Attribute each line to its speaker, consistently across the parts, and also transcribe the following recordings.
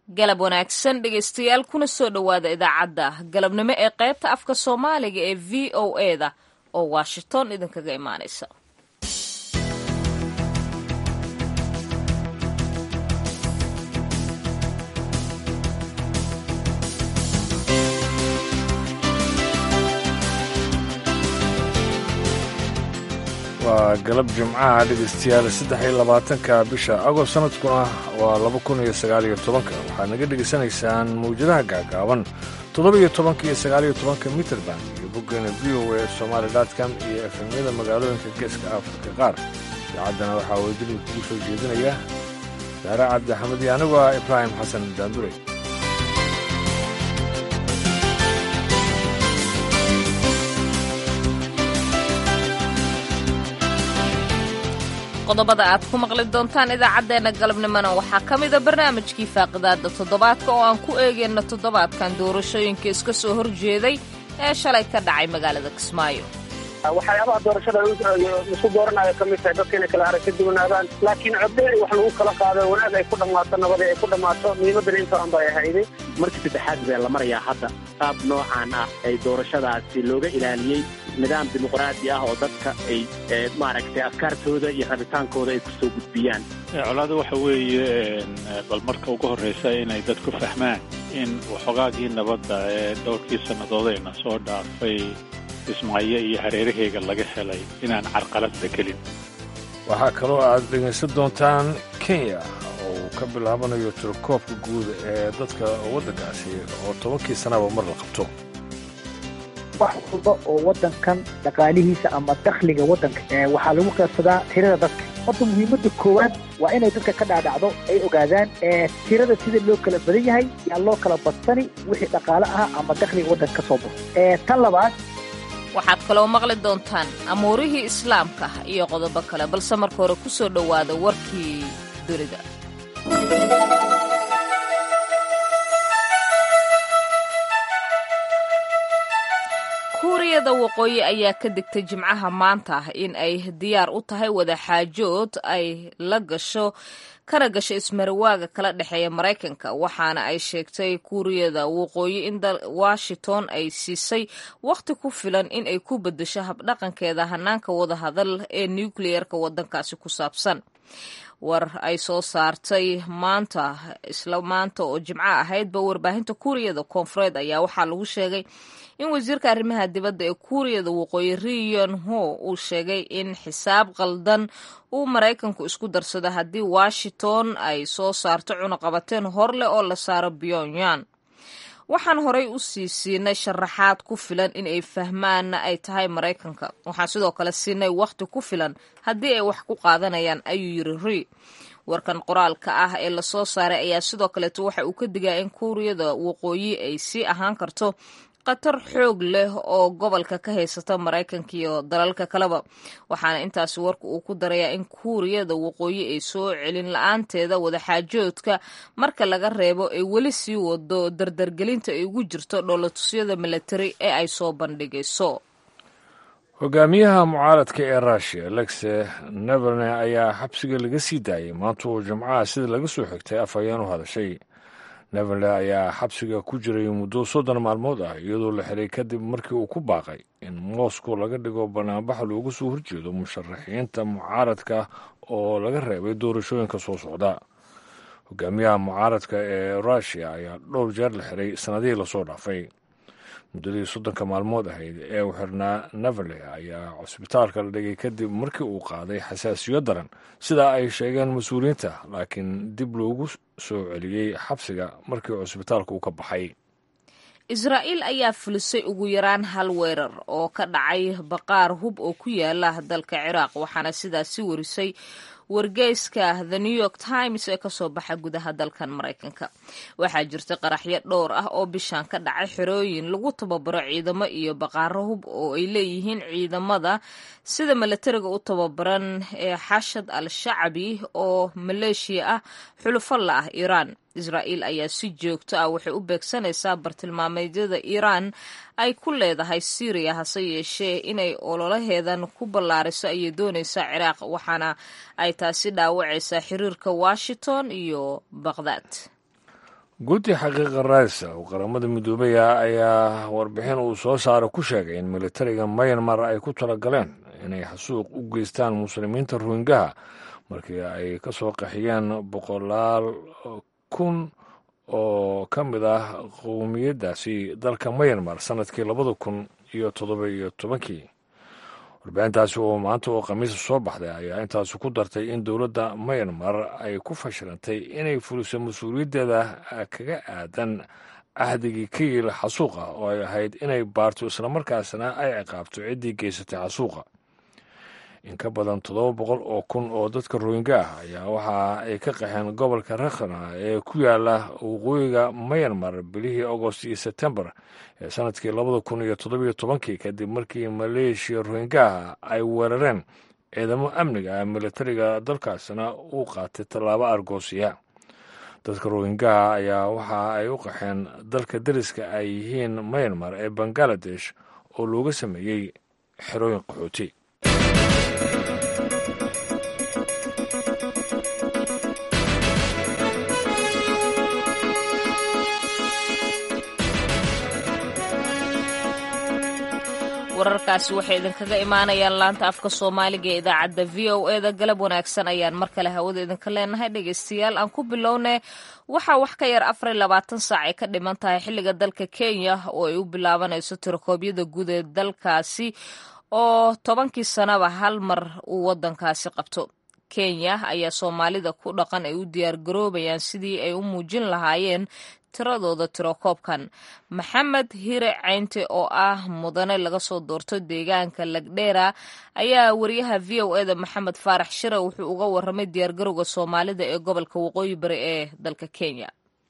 Speaker 1: galab wanaagsan dhegaystayaal kuna soo dhowaada idaacadda galabnimo ee qaybta afka soomaaliga ee v o e da oo washington idinkaga imaanaysa
Speaker 2: waa galab jimcaha dhegaystayaal saddex iyo labaatanka bisha agost sanadkuna waa laba kun iyo sagaal iyo tobanka waxaad naga dhegaysanaysaan mawjadaha gaagaaban toddoba iyo tobanka iyo sagaal iyo tobanka mitrband iyo boggeena v o a somaali dotcom iyo efemyada magaalooyinka geeska afrika qaar idaacaddana waxaa wadadilmi kugu soo jeedinaya saare cabdi axmed iyo anigu ah ibraahim xasan daandure
Speaker 1: qodobada aad ku maqli doontaan idaacaddeenna galabnimona waxaa ka mida barnaamijkii faaqidaadda toddobaadka oo aan ku eegayno toddobaadkan doorashooyinka iska soo horjeeday ee shalay ka dhacay magaalada kismaayo
Speaker 3: waxyaabaha doorashada isku dooranayo ka mid tahay dadka inay kala arag ka duwanaadaan laakiin codey wax lagu kala qaado wanaag ay ku dhammaato nabad ay ku dhammaato muhiimadana intaan bay ahayday
Speaker 4: markii saddexaad bee la marayaa hadda qaab noocan ah ay doorashadaasi looga ilaaliyey nidaam dimuqraadi ah oo dadka ay maaragtay afkaartooda iyo rabitaankooda ay ku soo gudbiyaan
Speaker 5: colaada waxa weeye bal marka ugu horraysa inay dadku fahmaan in waxoogaagii nabadda ee dhowrkii sannadoodayna soo dhaafay kismaayo iyo hareeraheega laga helay inaan carqaladda gelin
Speaker 2: waxaa kaloo aad dhegaysan doontaan kenya oo uu ka bilaabanayo tirakoobka guud ee dadka waddankaasi oo tobankii sanaba mar la qabto
Speaker 6: wax walba oo waddankan dhaqaalihiisa ama dakhliga waddanka waxaa lagu qaybsadaa tirada dadka horta muhiimadda koowaad waa inay dadka ka dhaadhacdo ay ogaadaan tirada sida loo kala badan yahay yaa loo kala badsani wixii dhaqaale ah ama dakhliga waddanka ka soo baxo tan labaad
Speaker 1: waxaad kaloo maqli doontaan amuurihii islaamka iyo qodobo kale balse marka hore ku soo dhowaada warkii dunida kuuriyada waqooyi ayaa ka digtay jimcaha maanta in ay diyaar u tahay wadaxaajood ay la gasho kana gasho ismarawaaga kala dhexeeya maraykanka waxaana ay sheegtay kuuriyada waqooyi in washington ay siisay wakhti ku filan in ay ku beddesho habdhaqankeeda hanaanka wadahadal ee nukliyeerka waddankaasi ku saabsan war ay soo saartay maanta isla maanta oo jimco ahaydba warbaahinta kuuriyada koonfureed ayaa waxaa lagu sheegay in wasiirka arrimaha dibadda ee kuuriyada waqooyi riyon ho uu sheegay in xisaab qaldan uu maraykanku isku darsado haddii washington ay soo saarto cunaqabateen hor leh oo la saaro pyongyang waxaan horay u sii siinay sharaxaad ku filan in ay fahmaanna ay tahay maraykanka waxaan sidoo kale siinay wakhti ku filan haddii ay wax ku qaadanayaan ayuu yiri ri warkan qoraalka ah ee lasoo saaray ayaa sidoo kaleeto waxa uu ka digaa in kuuriyada waqooyi ay sii ahaan karto khatar xoog leh oo gobolka ka haysata maraykanka iyo dalalka kaleba waxaana intaasi warka uu ku darayaa in kuuriyada waqooyi ay soo celin la-aanteeda wadaxaajoodka marka laga reebo ay weli sii wado dardargelinta ay ugu jirto dhoolatusyada milatari ee ay soo bandhigayso
Speaker 2: hogaamiyaha mucaaradka ee rushia alexe neverne ayaa xabsiga laga sii daayay maanta uu jimcaha sida laga soo xigtay af ayaan u hadashay neverle ayaa xabsiga ku jiray muddo soddon maalmood ah iyadoo la xiray kadib markii uu ku baaqay in moscow laga dhigo banaanbax loogu soo horjeedo musharaxiinta mucaaradka oo laga reebay doorashooyinka soo socda hogaamiyaha mucaaradka ee rushia ayaa dhowr jeer la xiray sannadihii lasoo dhaafay muddadii soddonka maalmood ahayd ee u xirnaa neverle ayaa cusbitaalka la dhigay kadib markii uu qaaday xasaasiyo daran sidaa ay sheegeen mas-uuliyiinta laakiin dib loogu soo celiyey xabsiga markii cusbitaalka uu ka baxay
Speaker 1: israa'iil ayaa fulisay ugu yaraan hal weerar oo ka dhacay baqaar hub oo ku yaala dalka ciraaq waxaana sidaasi warisay wargeyska the new york times ee kasoo baxa gudaha dalkan maraykanka waxaa jirta qaraxyo dhowr ah oo bishaan ka dhacay xerooyin lagu tababaro ciidamo iyo baqaaro hub oo ay leeyihiin ciidamada sida milatariga u tababaran ee xashad al shacbi oo maleeshiya ah xulufo la ah iiraan israa'iil ayaa si joogto ah waxay u beegsanaysaa bartilmaameedyada iiraan ay ku leedahay syriya hase yeeshee inay ololaheedan ku ballaariso ayay doonaysaa ciraaq waxaana ay taasi dhaawacaysaa xiriirka washington iyo baqhdaad
Speaker 2: guddi xaqiiqa raadisa oo qaramada midoobaya ayaa warbixin uu soo saara ku sheegay in militariga mayanmar ay ku talagaleen inay xasuuq u geystaan muslimiinta rohingaha markii ay ka soo qaxiyeen boqolaal kun oo ka mid ah qowmiyaddaasi dalka mayanmar sannadkii labada kun iyo toddoba iyo tobankii warbixintaasi oo maanta oo khamiisa soo baxday ayaa intaasi ku dartay in dowladda mayanmar ay ku fashilantay inay fuliso mas-uuliyaddeeda kaga aadan cahdigii ka yiil xasuuqa oo ay ahayd inay baarto islamarkaasna ay ciqaabto ciddii geysatay xasuuqa in ka badan toddoba boqol oo kun oo dadka rohinga ah ayaa waxa ay ka qaxeen gobolka rakhana ee ku yaala waqooyiga mayanmar bilihii agost iyo sebtembar ee sanadkii labada kun iyo toddobiyo tobankii kadib markii maleeshiya rohingaha ay weerareen ciidamo amniga ah militariga dalkaasna uu qaatay tallaabo argoosiya dadka rohingaha ayaa waxa ay u qaxeen dalka dariska ay yihiin mayanmar ee bangaladesh oo looga sameeyey xerooyin qaxooti
Speaker 1: wararkaasi waxay idinkaga imaanayaan laanta afka soomaaliga ee idaacadda v o e da galab wanaagsan ayaan mar kale hawada idinka leenahay dhegaystayaal aan ku bilownay waxaa wax ka yar afar iyo labaatan saac ay ka dhiman tahay xilliga dalka kenya oo ay u bilaabanayso tirakoobyada guud ee dalkaasi oo tobankii sanaba hal mar uu waddankaasi qabto kenya ayaa soomaalida ku dhaqan ay u diyaar garoobayaan sidii ay u muujin lahaayeen tiradooda tirokoobkan maxamed hire caynte oo ah mudane laga soo doorto deegaanka lagdheera ayaa wariyaha v o eda maxamed faarax shire wuxuu uga waramay diyaargarowga soomaalida ee gobolka waqooyi bari ee dalka kenya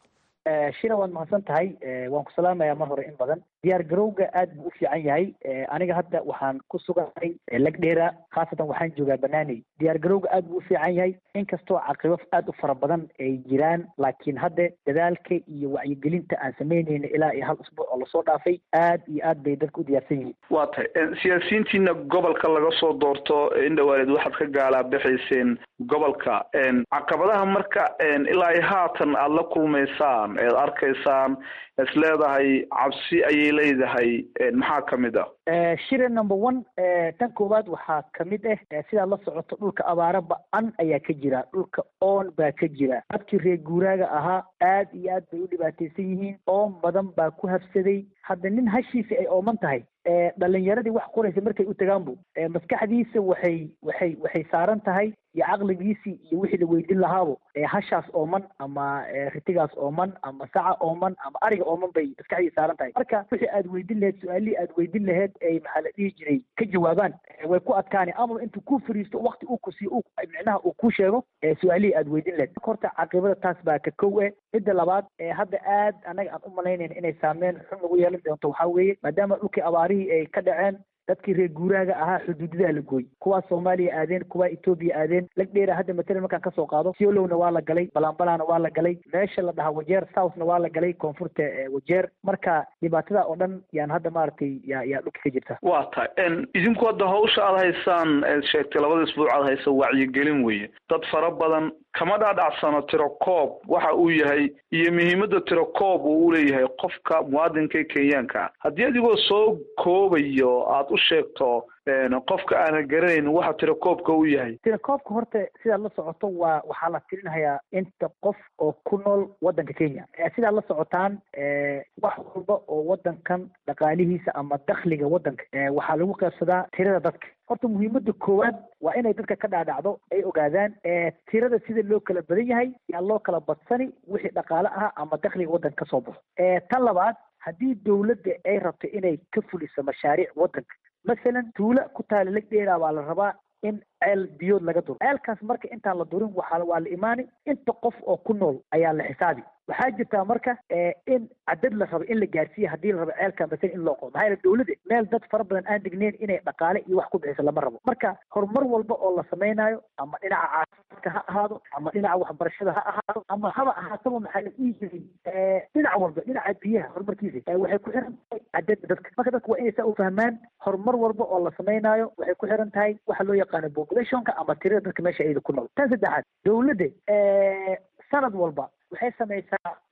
Speaker 6: shina waad mahadsan tahay waan ku salaamayaa mar hore in badan diyaar garowga aad buu u fiican yahay aniga hadda waxaan ku sugahay lagdheera khaasatan waxaan joogaa banaaney diyaar garowga aad buu u fiican yahay inkastoo caqibo aad u fara badan ay jiraan laakiin hadda dadaalka iyo wacyigelinta aan samaynayna ilaa iyo hal usbuuc oo lasoo dhaafay aad iyo aad bay dadka u diyaarsan yihiin
Speaker 7: waa tahay siyaasiyiintiina gobolka laga soo doorto indhawaalid waxaad ka gaalaa bixayseen gobolka caqabadaha marka ilaa iyo haatan aada la kulmaysaan eed arkaysaan is leedahay cabsi ayay leedahay maxaa ka mid ah
Speaker 6: shire number one tan koowaad waxaa kamid ah sidaad la socoto dhulka abaara ba-an ayaa ka jira dhulka oon baa ka jira dadkii reer guuraaga ahaa aad iyo aad bay u dhibaataysan yihiin oon badan baa ku habsaday hadda nin hashiisa ay ooman tahay dhalinyaradii wax qoraysa markay u tagaanbu maskaxdiisa waxay waxay waxay saaran tahay iyo caqligiisii iyo wixii la weydin lahaabo hashaas ooman ama ritigaas ooman ama saca ooman ama ariga ooman bay maskaxdiisa saaran tahay marka wixii aad weydin laheyd su-aalihii aad weydin laheyd ay maxaa la dhihi jiray ka jawaabaan way ku adkaani amaba intuu ku fariisto wakti uu ku siiyo micnaha uu ku sheego su-aalihii aad weydin laheyd marka horta caqibada taas baa ka kow eh midda labaad hadda aad anaga aan u malaynayna inay saameyn xun nagu yeelan doonto waxaa weeye maadaama dhulkii abaarihii ay ka dhaceen dadkii reer guuraaga ahaa xuduudadaa la gooy kuwaa soomaaliya aadeen kuwaa etoobiya aadeen lagdheera hadda matalan markaan kasoo qaado siolowna waa la galay balanbalana waa la galay meesha la dhahaa wajeer southna waa la galay koonfurta wajeer marka dhibaatada oo dhan yaan hadda maaragtay yaa yaa dhulka ka jirta
Speaker 7: waa tahay idinku hadda hawsha aad haysaan eed sheegtay labada isbuuc aad haysa wacyigelin weeye dad fara badan kama dhaadhacsano tirokoob waxa uu yahay iyo muhiimadda tirokoob uu u leeyahay qofka muwaadinka kenyaanka haddii adigoo soo koobayo aad u sheegto qofka aanan garanayn waxa tirakoobka u yahay
Speaker 6: tirakoobka horta sidaad la socoto waa waxaa la tirinayaa inta qof oo ku nool waddanka kenya sidaad la socotaan wax walba oo waddankan dhaqaalihiisa ama dakhliga waddanka waxaa lagu qaybsadaa tirada dadka horta muhiimadda koowaad waa inay dadka ka dhaadhacdo ay ogaadaan tirada sida loo kala badan yahay yaa loo kala badsani wixii dhaqaale ah ama dakhliga waddanka kasoo baxo tan labaad haddii dowladda ay rabto inay ka fuliso mashaariic waddanka masalan tuula ku taala lagdheeraa baa la rabaa in ceel biyood laga duro ceelkaas marka intaan la durin waxaa waa la imaani inta qof oo ku nool ayaa la xisaabi waxaa jirtaa marka in cadad la rabo in la gaarsiiya haddii la rabo ceelka masalan in loo qodo maxaa yeele dowladda meel dad fara badan aan degneyn inay dhaqaale iyo wax ku bixiso lama rabo marka horumar walba oo la samaynayo ama dhinaca caafimaadka ha ahaado ama dhinaca waxbarashada ha ahaado ama haba ahaataba maxaa la dhihi jiray dhinac walba dhinaca biyaha horumarkiisa waxay ku xiran tahay cadadda dadka marka dadka waa inay saa u fahmaan horumar walba oo la samaynayo waxay ku xiran tahay waxa loo yaqaano populationka ama tirada dadka meesha ayada ku nool tan saddexaad dowladda sanad walba waxay samaysaa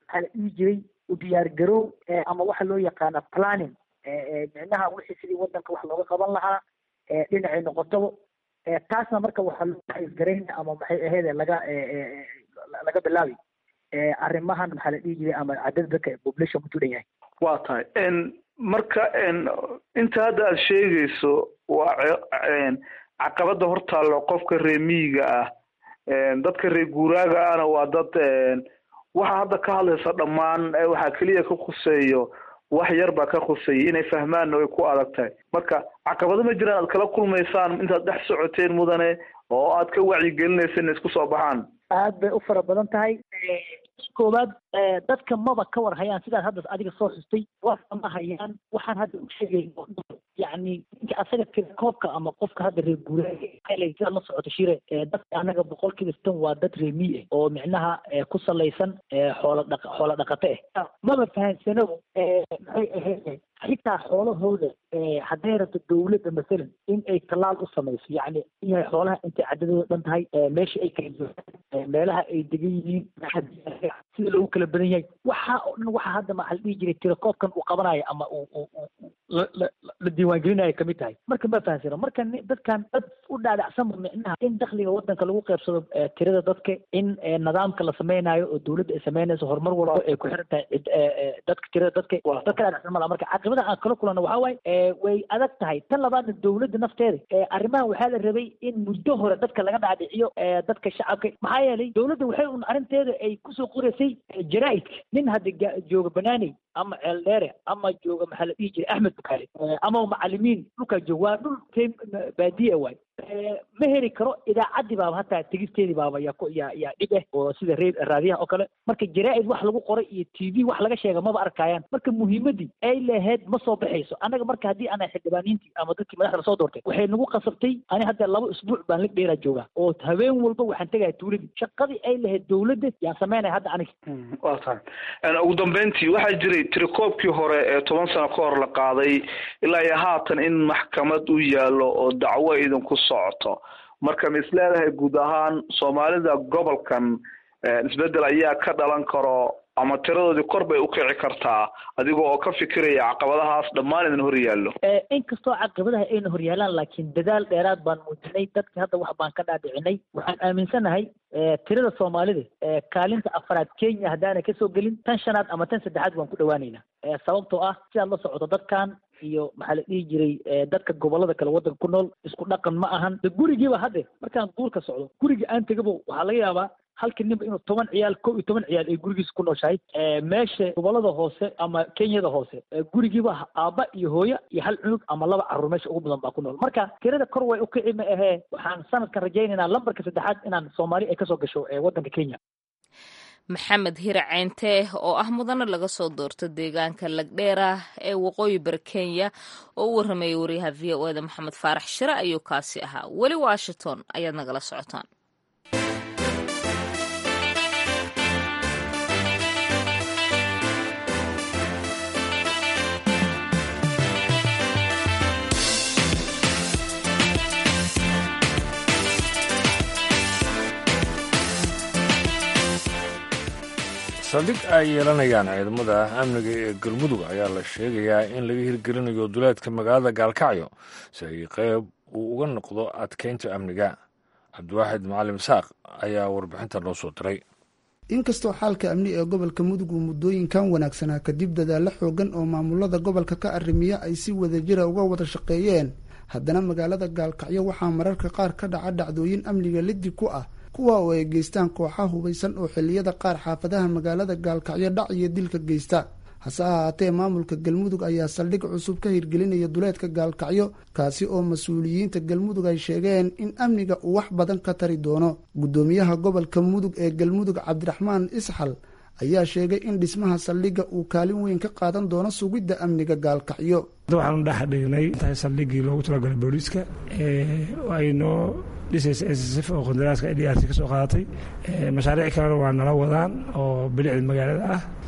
Speaker 6: maxaa la dhihi jiray u diyaargarow ama waxa loo yaqaana planning micnaha wixii sidii wadanka wax looga qaban lahaa dhinacay noqotaba taasna marka waxaa loo xisgarayna ama maxay aheede laga laga bilaabi arrimahan maxaa la dhihi jiray ama cadada dadka population ku tudan yahay
Speaker 7: waa tahay marka inta hadda aad sheegayso waa caqabada hortaallo qofka reer miyiga ah dadka reer guuraaga ahna waa dad waxa hadda ka hadlaysa dhammaan waxaa keliya ka khuseeyo wax yar baa ka khuseeya inay fahmaanna way ku adag tahay marka caqabado ma jiraan aad kala kulmaysaan intaad dhex socoteen mudane oo aad ka wacyigelinaysa inay isku soo baxaan
Speaker 6: aad bay u fara badan tahay koowaad dadka maba ka war hayaan sidaad hadda adiga soo xustay warka ma hayaan waxaan hadda u sheegayno yacni ninka asaga tirakoobka ama qofka hadda reer guuraaga sidaad la socoto shire dadka anaga boqolkiiba sitan waa dad reer mii ah oo micnaha ku salaysan xoola dhaq xoola dhaqate ah maba fahansanow maxay ahayd xitaa xoolahooda hadday rabto dawladda masalan in ay tallaal u samayso yacni inay xoolaha intay cadadooda dhan tahay meesha ay kala joogaan meelaha ay degan yihiin sida loogu kala badan yahay waxaa oo dhan waxaa hadda maxaa la dhihi jiray tirakoobkan uu qabanayo ama uu la diiwaangelinayo kamid tahay marka ma fahansano marka dadkan dad u dhaadhacsanba micnaha in dakhliga wadanka lagu qeybsado tirada dadka in nidaamka la sameynayo oo dawladda ay sameynayso horumar walba ay ku xiran tahay dadka tirada dadka dad ka dhaadhacsan mala marka caqibada aan kala kulano waxaa waaye way adag tahay tan labaadna dawladda nafteeda arrimahan waxaa la rabay in muddo hore dadka laga dhaadhiciyo dadka shacabka maxaa yeelay dawladda waxay un arrinteeda ay kusoo qoraysay jaraa'idka nin hadda jooga banaaney ama ceeldheere ama jooga maxaa la dhihi jiray axmed bukaale ama macalimiin dhulkaa jooga waa dhul baadiya waay ma heli karo idaacaddii baaba hataa tegisteedii baaba yaa yaa yaa dhib eh oo sida re raadiyaha oo kale marka jaraa'id wax lagu qoray iyo t v wax laga sheega maba arkayaan marka muhiimaddii ay lahayd ma soo baxayso annaga marka haddii ana xildhibaaniintii ama dadkii madaxda lasoo doortay waxay nagu qasabtay ani hadda laba isbuuc baan lig dheeraa joogaa oo habeen walba waxaan tegaya tuuladii shaqadii ay lahayd dawladda yaan sameynaya hadda aniga
Speaker 7: waa tahay ugu dambeyntii waxaa jiray tirakoobkii hore ee toban sano ka hor la qaaday ilaa iyo haatan in maxkamad u yaallo oo dacwo idinku socoto marka ma is leedahay guud ahaan soomaalida gobolkan isbedel ayaa ka dhalan karo ama tiradoodii kor bay u kici kartaa adiga oo ka fikiraya caqabadahaas dhammaan idin hor yaallo
Speaker 6: inkastoo caqabadaha ayna hor yaalaan laakiin dadaal dheeraad baan muujinay dadka hadda wax baan ka dhaadhicinay waxaan aaminsanahay tirada soomaalida kaalinta afraad kenya haddaanay kasoo gelin tan shanaad ama tan saddexaad waan ku dhawaanaynaa sababtoo ah sidaad la socoto dadkan iyo maxaa la dhihi jiray dadka gobolada kale waddanka ku nool isku dhaqan ma ahan de gurigiiba hadde markaan duurka socdo guriga aan tegabo waxaa laga yaabaa halka ninba inuu toban ciyaal kow iyo toban ciyaal ay gurigiisa ku nooshahay meesha gobolada hoose ama kenyada hoose gurigiiba aabba iyo hooyo iyo hal cunug ama laba carruur meesha ugu badan baa ku nool marka tirada kor way u kici ma ahee waxaan sanadkan rajaynaynaa lambarka saddexaad inaan soomaali ay kasoo gasho waddanka kenya
Speaker 1: maxamed hire ceynte oo ah mudane laga soo doorto deegaanka lagdheera ee waqooyi bari kenya oo u warramayay wariyaha v o eda maxamed faarax shire ayuu kaasi ahaa weli washington ayaad nagala socotaan
Speaker 2: saldhig ay yeelanayaan ciidamada amniga ee galmudug ayaa la sheegayaa in laga hirgelinayo duleedka magaalada gaalkacyo si ay qeyb uu uga noqdo adkeynta amniga cabdiwaaxid macalim saaq ayaa warbixinta noo soo diray
Speaker 8: inkastoo xaalka amni ee gobolka mudug uu muddooyinkan wanaagsanaa kadib dadaalo xoogan oo maamulada gobolka ka arrimiya ay si wadajira uga wada shaqeeyeen haddana magaalada gaalkacyo waxaa mararka qaar ka dhaca dhacdooyin amniga liddi ku ah kuwa oo ay geystaan kooxa hubaysan oo xilliyada qaar xaafadaha magaalada gaalkacyo dhac iyo dilka geysta hase ahaatee maamulka galmudug ayaa saldhig cusub ka hirgelinaya duleedka gaalkacyo kaasi oo mas-uuliyiinta galmudug ay sheegeen in amniga uu wax badan ka tari doono guddoomiyaha gobolka mudug ee galmudug cabdiraxmaan isxal ayaa sheegay in dhismaha saldhigga uu kaalin weyn ka qaadan doono sugidda amniga gaalkacyo
Speaker 9: waxaanu dhex dhignay intahay saldhiggii loogu talagalay booliiska ay noo dhisaysa ssf oo qandaraaska d r c ka soo qaadatay mashaariic kalena waa nala wadaan oo bilicda magaalada ah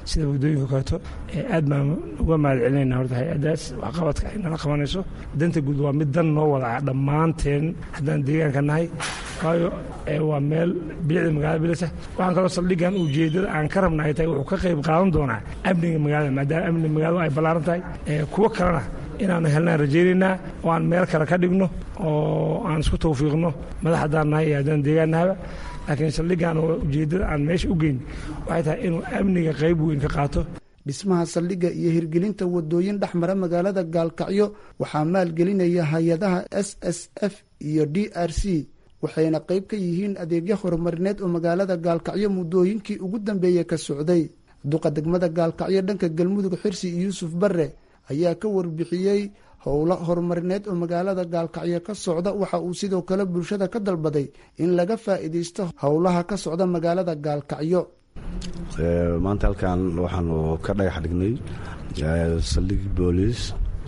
Speaker 9: sida waddooyinka kaleeto aad baan uga mahad celinayna horta hay-addaas waxqabadka ay nala qabanayso danta guud waa mid dan noo wada ah dhammaanteen haddaan deegaanka nahay waayo waa meel bilicda magaalada bilisa waxaan kaloo saldhigan ujeeddada aan ka rabna ay tahay wuxuu ka qayb qaadan doonaa amniga magaalada maadaama amniga magaaladu ay ballaaran tahay kuwo kalena inaanu helnaan rajaynaynaa oo aan meel kale ka dhigno oo aan isku tawfiiqno madax haddaan nahay iyo haddaan deegaan nahaba laakiin saldhigan oo ujeeddada aan meesha u geyn waxay tahay inuu amniga qayb weyn ka qaato
Speaker 8: dhismaha saldhigga iyo hirgelinta wadooyin dhex mara magaalada gaalkacyo waxaa maalgelinaya hay-adaha s s f iyo d r c waxayna qayb ka yihiin adeegyo horumarineed oo magaalada gaalkacyo muddooyinkii ugu dambeeyey ka socday duqa degmada gaalkacyo dhanka galmudug xirsi yuusuf barre ayaa ka warbixiyey howlo horumarineed oo magaalada gaalkacyo ka socda waxa uu sidoo kale bulshada ka dalbaday in laga faa'iidaysto howlaha ka socda magaalada gaalkacyo
Speaker 10: maanta halkan waxaanu ka dhagax dhignay saldhig booliis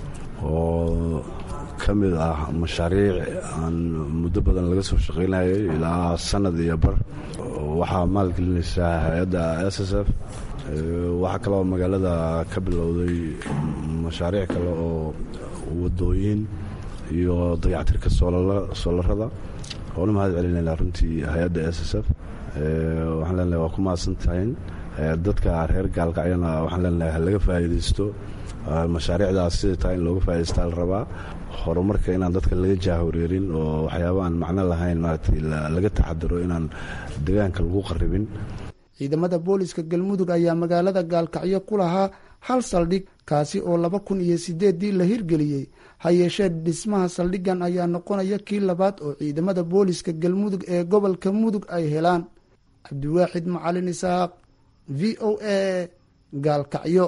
Speaker 10: oo ka mid ah mashaariic aan muddo badan laga soo shaqaynayay ilaa sanad iyo bar waxaa maalgelinaysaa hay-adda s s f waxaa kaloo magaalada ka bilowday mashaariic kale oo wadooyin iyo dayactirka soolarada oona mahad celinayna runtii hay-adda s s f waxaan leenahay waa ku mahadsan tahayn dadka reer gaalkacyana waxaan leenahay ha laga faa'iidaysto mashaariicdaas sida tahay in looga faa'idaystaa la rabaa horumarka inaan dadka laga jaahoreerin oo waxyaaba aan macno lahayn maaragtay laga taxadaro inaan deegaanka lagu qarribin
Speaker 8: ciidamada booliska galmudug ayaa magaalada gaalkacyo ku lahaa hal saldhig kaasi oo laba kun iyo sideeddii la hirgeliyey ha yeeshee dhismaha saldhiggan ayaa noqonaya kii labaad oo ciidamada booliska galmudug ee gobolka mudug ay helaan cabdiwaaxid macalin isaaq v o a gaalkacyo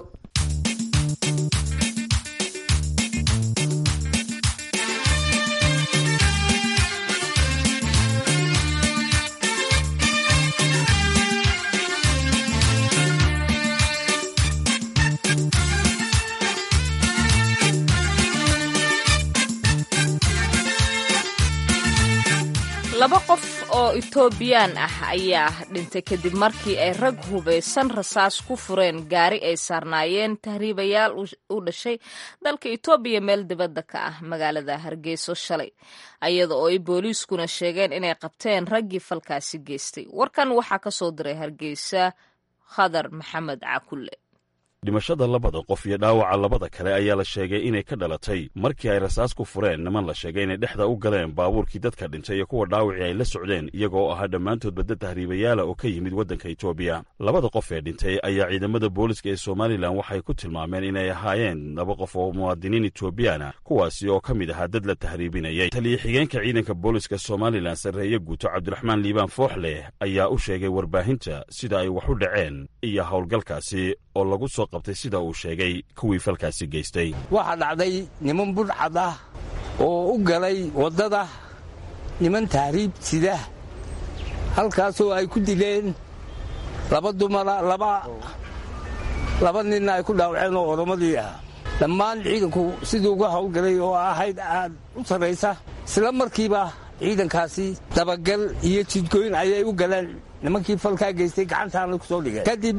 Speaker 1: laba qof oo etoobiyaan ah ayaa dhintay kadib markii ay rag hubaysan rasaas ku fureen gaari ay saarnaayeen tahriibayaal u dhashay dalka etoobiya meel dibadda ka ah magaalada hargeyso shalay ayada oo ay booliiskuna sheegeen inay qabteen raggii falkaasi geystay warkan waxaa ka soo diray hargeysa khadar maxamed cakulle
Speaker 11: dhimashada labada qof iyo dhaawaca labada kale ayaa la sheegay inay ka dhalatay markii ay rasaas ku fureen niman la sheegay inay dhexda u galeen baabuurkii dadka dhintay iyo kuwa dhaawacii ay la socdeen iyagoo ahaa dhammaantood badda tahriibayaala oo ka yimid waddanka etoobiya labada qof ee dhintay ayaa ciidamada booliska ee somalilan waxay ku tilmaameen inay ahaayeen laba qof oo muwaadiniin etoobiyaana kuwaasi oo ka mid ahaa dad la tahriibinayay taliya xigeenka ciidanka booliska somalilan sarreeye guuto cabdiraxmaan liibaan fooxleh ayaa u sheegay warbaahinta sida ay wax u dhaceen iyo howlgalkaasi oo lagu soo qabtay sida uu sheegay kuwii falkaasi geystay
Speaker 12: waxaa dhacday niman budhcad ah oo u galay waddada niman tahriib sida halkaasoo ay ku dileen laba dumara laba laba ninna ay ku dhaawaceen oo oromadii ah dhammaan ciidanku sidii uga howlgalay oo ahayd aad u sarraysa isla markiiba ciidankaasi dabagal iyo jidgooyn ayay u galeen nimankii falkaa geystay gacantaana ku soo dhigeen kadib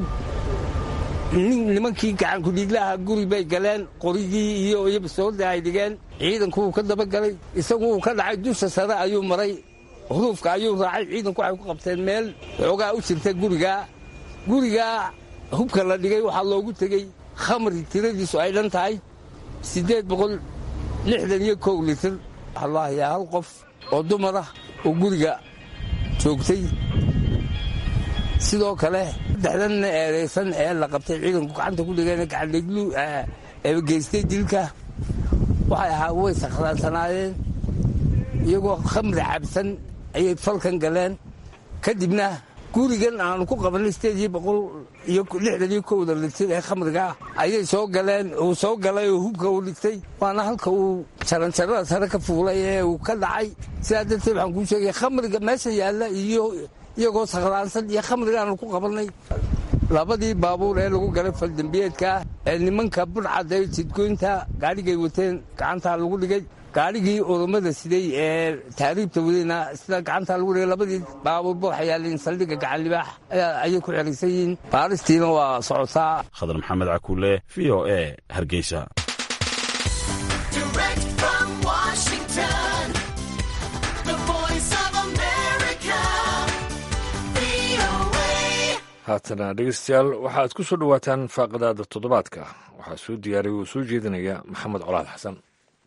Speaker 12: nimankii gacankudhiiglaha guri bay galeen qorigii iyo iyobasoorda ay dhigeen ciidanku wuu ka dabagalay isagu uu ka dhacay dusha sare ayuu maray huruufka ayuu raacay ciidanku waxay ku qabteen meel xoogaa u jirta gurigaa gurigaa hubka la dhigay waxaa loogu tegey khamri tiradiisu ay dhan tahay siddeed boqol lixdan iyo kow litir wallaahiyaa hal qof oo dumar ah oo guriga joogtay sidoo kale saddexdan eedaysan ee la qabtay ciidanku gacanta ku dhigeen gacandhiglu ee geystay dilka waxay ahaa way sakhraansanaayeen iyagoo khamri cabsan ayay falkan galeen kadibna gurigan aanu ku qabanay sideed iyo boqol iyo lixdan iyo kowda litir ee khamriga ayay soo galeen uu soo galay oo hubka uu dhigtay waana halka uu jaranjarada sare ka fuulay ee uu ka dhacay sidaa darteed waxaan kuu sheegay khamriga meesha yaalla iyo iyagoo sakhraansan iyo khamrigaanu ku qabannay labadii baabuur ee lagu galay faldembiyeedka ee nimanka budhcadda jidgoynta gaadhigay wateen gacantaa lagu dhigay gaadhigii urumada siday ee taariibta wadayna sida gacanta lagu dhigay labadii baabuurba waxay yaaleen saldhigga gacan libaax ayay ku xeraysan yihiin baaristiina waa socotaa
Speaker 11: khadar maxamed cakuule v o e hargeysa
Speaker 2: haatana dhegeystayaal waxaad ku soo dhowaataan faaqadaada toddobaadka waxaa soo diyaariyay uu soo jeedinaya maxamed colaad xasan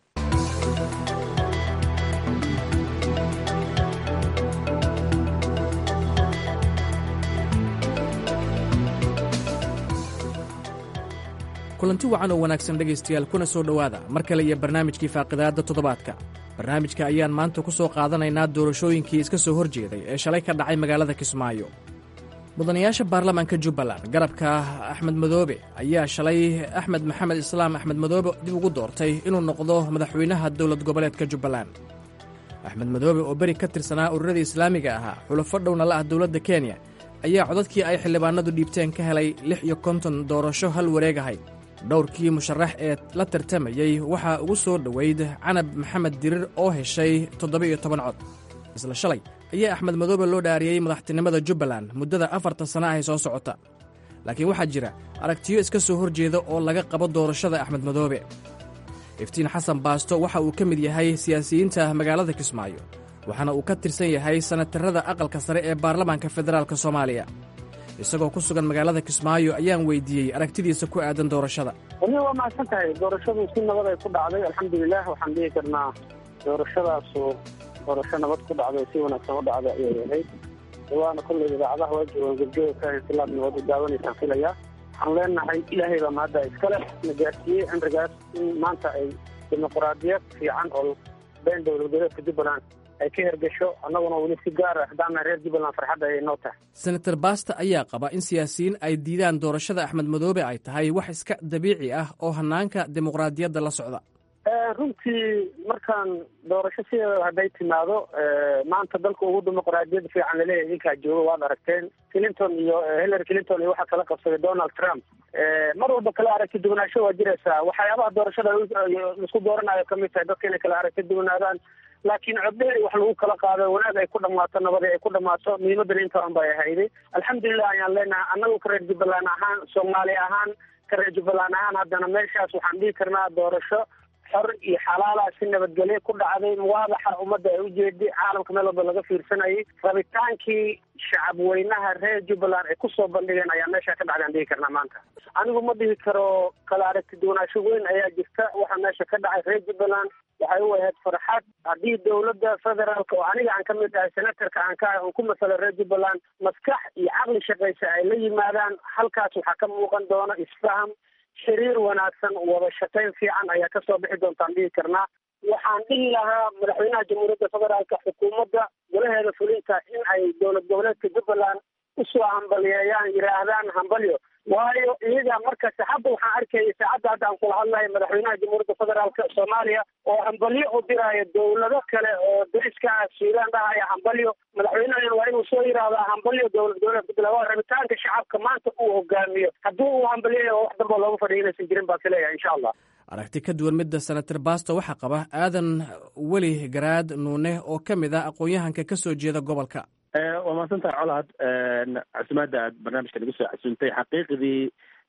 Speaker 13: kulanti wacan oo wanaagsan dhegaystayaal kuna soo dhowaada mar kale iyo barnaamijkii faaqidaadda toddobaadka barnaamijka ayaan maanta ku soo qaadanaynaa doorashooyinkii iska soo horjeeday ee shalay ka dhacay magaalada kismaayo mudanayaasha baarlamaanka jubbaland garabka axmed madoobe ayaa shalay axmed maxamed islaam axmed madoobe dib ugu doortay inuu noqdo madaxweynaha dowlad goboleedka jubbaland axmed madoobe oo beri ka tirsanaa ururada islaamiga ahaa xulafo dhowna la ah dowladda kenya ayaa codadkii ay xildhibaanadu dhiibteen ka helay lix iyo konton doorasho hal wareegahay dhowrkii musharax ee la tartamayey waxaa ugu soo dhoweyd canab maxamed dirir oo heshay toddoba-iyo toban cod isla shalay ayaa axmed madoobe loo dhaariyey madaxtinimada jubbaland muddada afartan sana ahay soo socota laakiin waxaa jira aragtiyo iska soo horjeeda oo laga qabo doorashada axmed madoobe iftiin xasan baasto waxa uu ka mid yahay siyaasiyiinta magaalada kismaayo waxaana uu ka tirsan yahay sanatarada aqalka sare ee baarlamaanka federaalk soomaaliya isagoo ku sugan magaalada kismaayo ayaan weydiiyey aragtidiisa ku aadan doorashada
Speaker 3: wani waa mahadsan tahay doorashadu si nabad ay ku dhacday alxamdulilah waxaan dhihi karnaa doorashadaasu doorasho nabad ku dhacday si wanaagsan u dhacday ayay ahayd waana kolley idaacadaha waa joogaan gebgeba ka intilaab nabad u daawanaysaan filaya waxaan leenahay ilaahay baa mahadda iskale na gaarsiiyey cimrigaas in maanta ay dimuquraadiyad fiican oo been dowlad goboleedka jubbaland ay ka hergesho annaguna weli si gaara haddaana reer jubbaland farxadda ayay noo tahay
Speaker 13: senator basta ayaa qaba in siyaasiyiin ay diidaan doorashada axmed madoobe ay tahay wax iska dabiici ah oo hannaanka dimuqraadiyadda la socda
Speaker 3: runtii markaan doorasho sideeda hadday timaado maanta dalka ugu dimuqraadiyad fiican laleeyahay idinkaa jooga waad aragteen clinton iyo hillary clinton iyo waxaa kala qabsaday donald trump mar walba kala aragti duwanaansho waa jiraysaa waxyaabaha doorashada laisku dooranayo kamid tahay dadka inay kala aragti duwanaadaan laakiin codbeeri wax lagu kala qaado wanaag ay ku dhamaato nabadi ay ku dhamaato muhiimadana intaan bay ahayday alxamdulilah ayaan leenahay annagu ka reer jubbaland ahaan soomaali ahaan ka reer jubbaland ahaan haddana meeshaas waxaan dhihi karnaa doorasho xor iyo xalaala si nabadgelyo ku dhacday muwaadaxa ummadda ay ujeeday caalamka meel walba laga fiirsanayay rabitaankii shacab weynaha reer jubbaland ay kusoo bandhigeen ayaa meesha ka dhacday aan dhihi karnaa maanta anigu ma dhihi karo kala aragti duwanaansho weyn ayaa jirta waxaa meesha ka dhacay reer jubbaland waxay u ahayd farxad haddii dowladda federaalka oo aniga aan ka mid ahay senatarka aan ka ahay oon ku masala reer jubbaland maskax iyo caqli shaqaysa ay la yimaadaan halkaas waxaa ka muuqan doona isfaham xiriir wanaagsan wada shaqayn fiican ayaa kasoo bixi doontaan dhihi karnaa waxaan dhihi lahaa madaxweynaha jamhuuriyadda federaalka xukuumadda golaheeda fulinta in ay dowlad goboleedka jubbaland usoo hambaliyeeyaan yidhaahdaan hambalyo waayo iyaga markasta hadda waxaan arkayay saacadda hadda aan kula hadlayo madaxweynaha jamhuuriyadda federaalka soomaaliya oo hambalyo u diraayo dowlado kale oo dariska ah suudaan dhahaya hambalyo madaxweynahan waa inuu soo yidhaahdaa hambalyo dowlad goboleedka jubbaland waa rabitaanka shacabka maanta uu hogaamiyo haddii uu hambalyayo wax damba loogu fadhiya inaysan jirin baa fileeyahay insha allah
Speaker 13: aragti ka duwan midda senator basto waxaa qaba aadan weli garaad nuune oo ka mid ah aqoon-yahanka ka soo jeeda gobolka
Speaker 4: waa mahadsantahay colaad casumaadda aad barnaamijka nagu soo casuuntay xaqiiqdii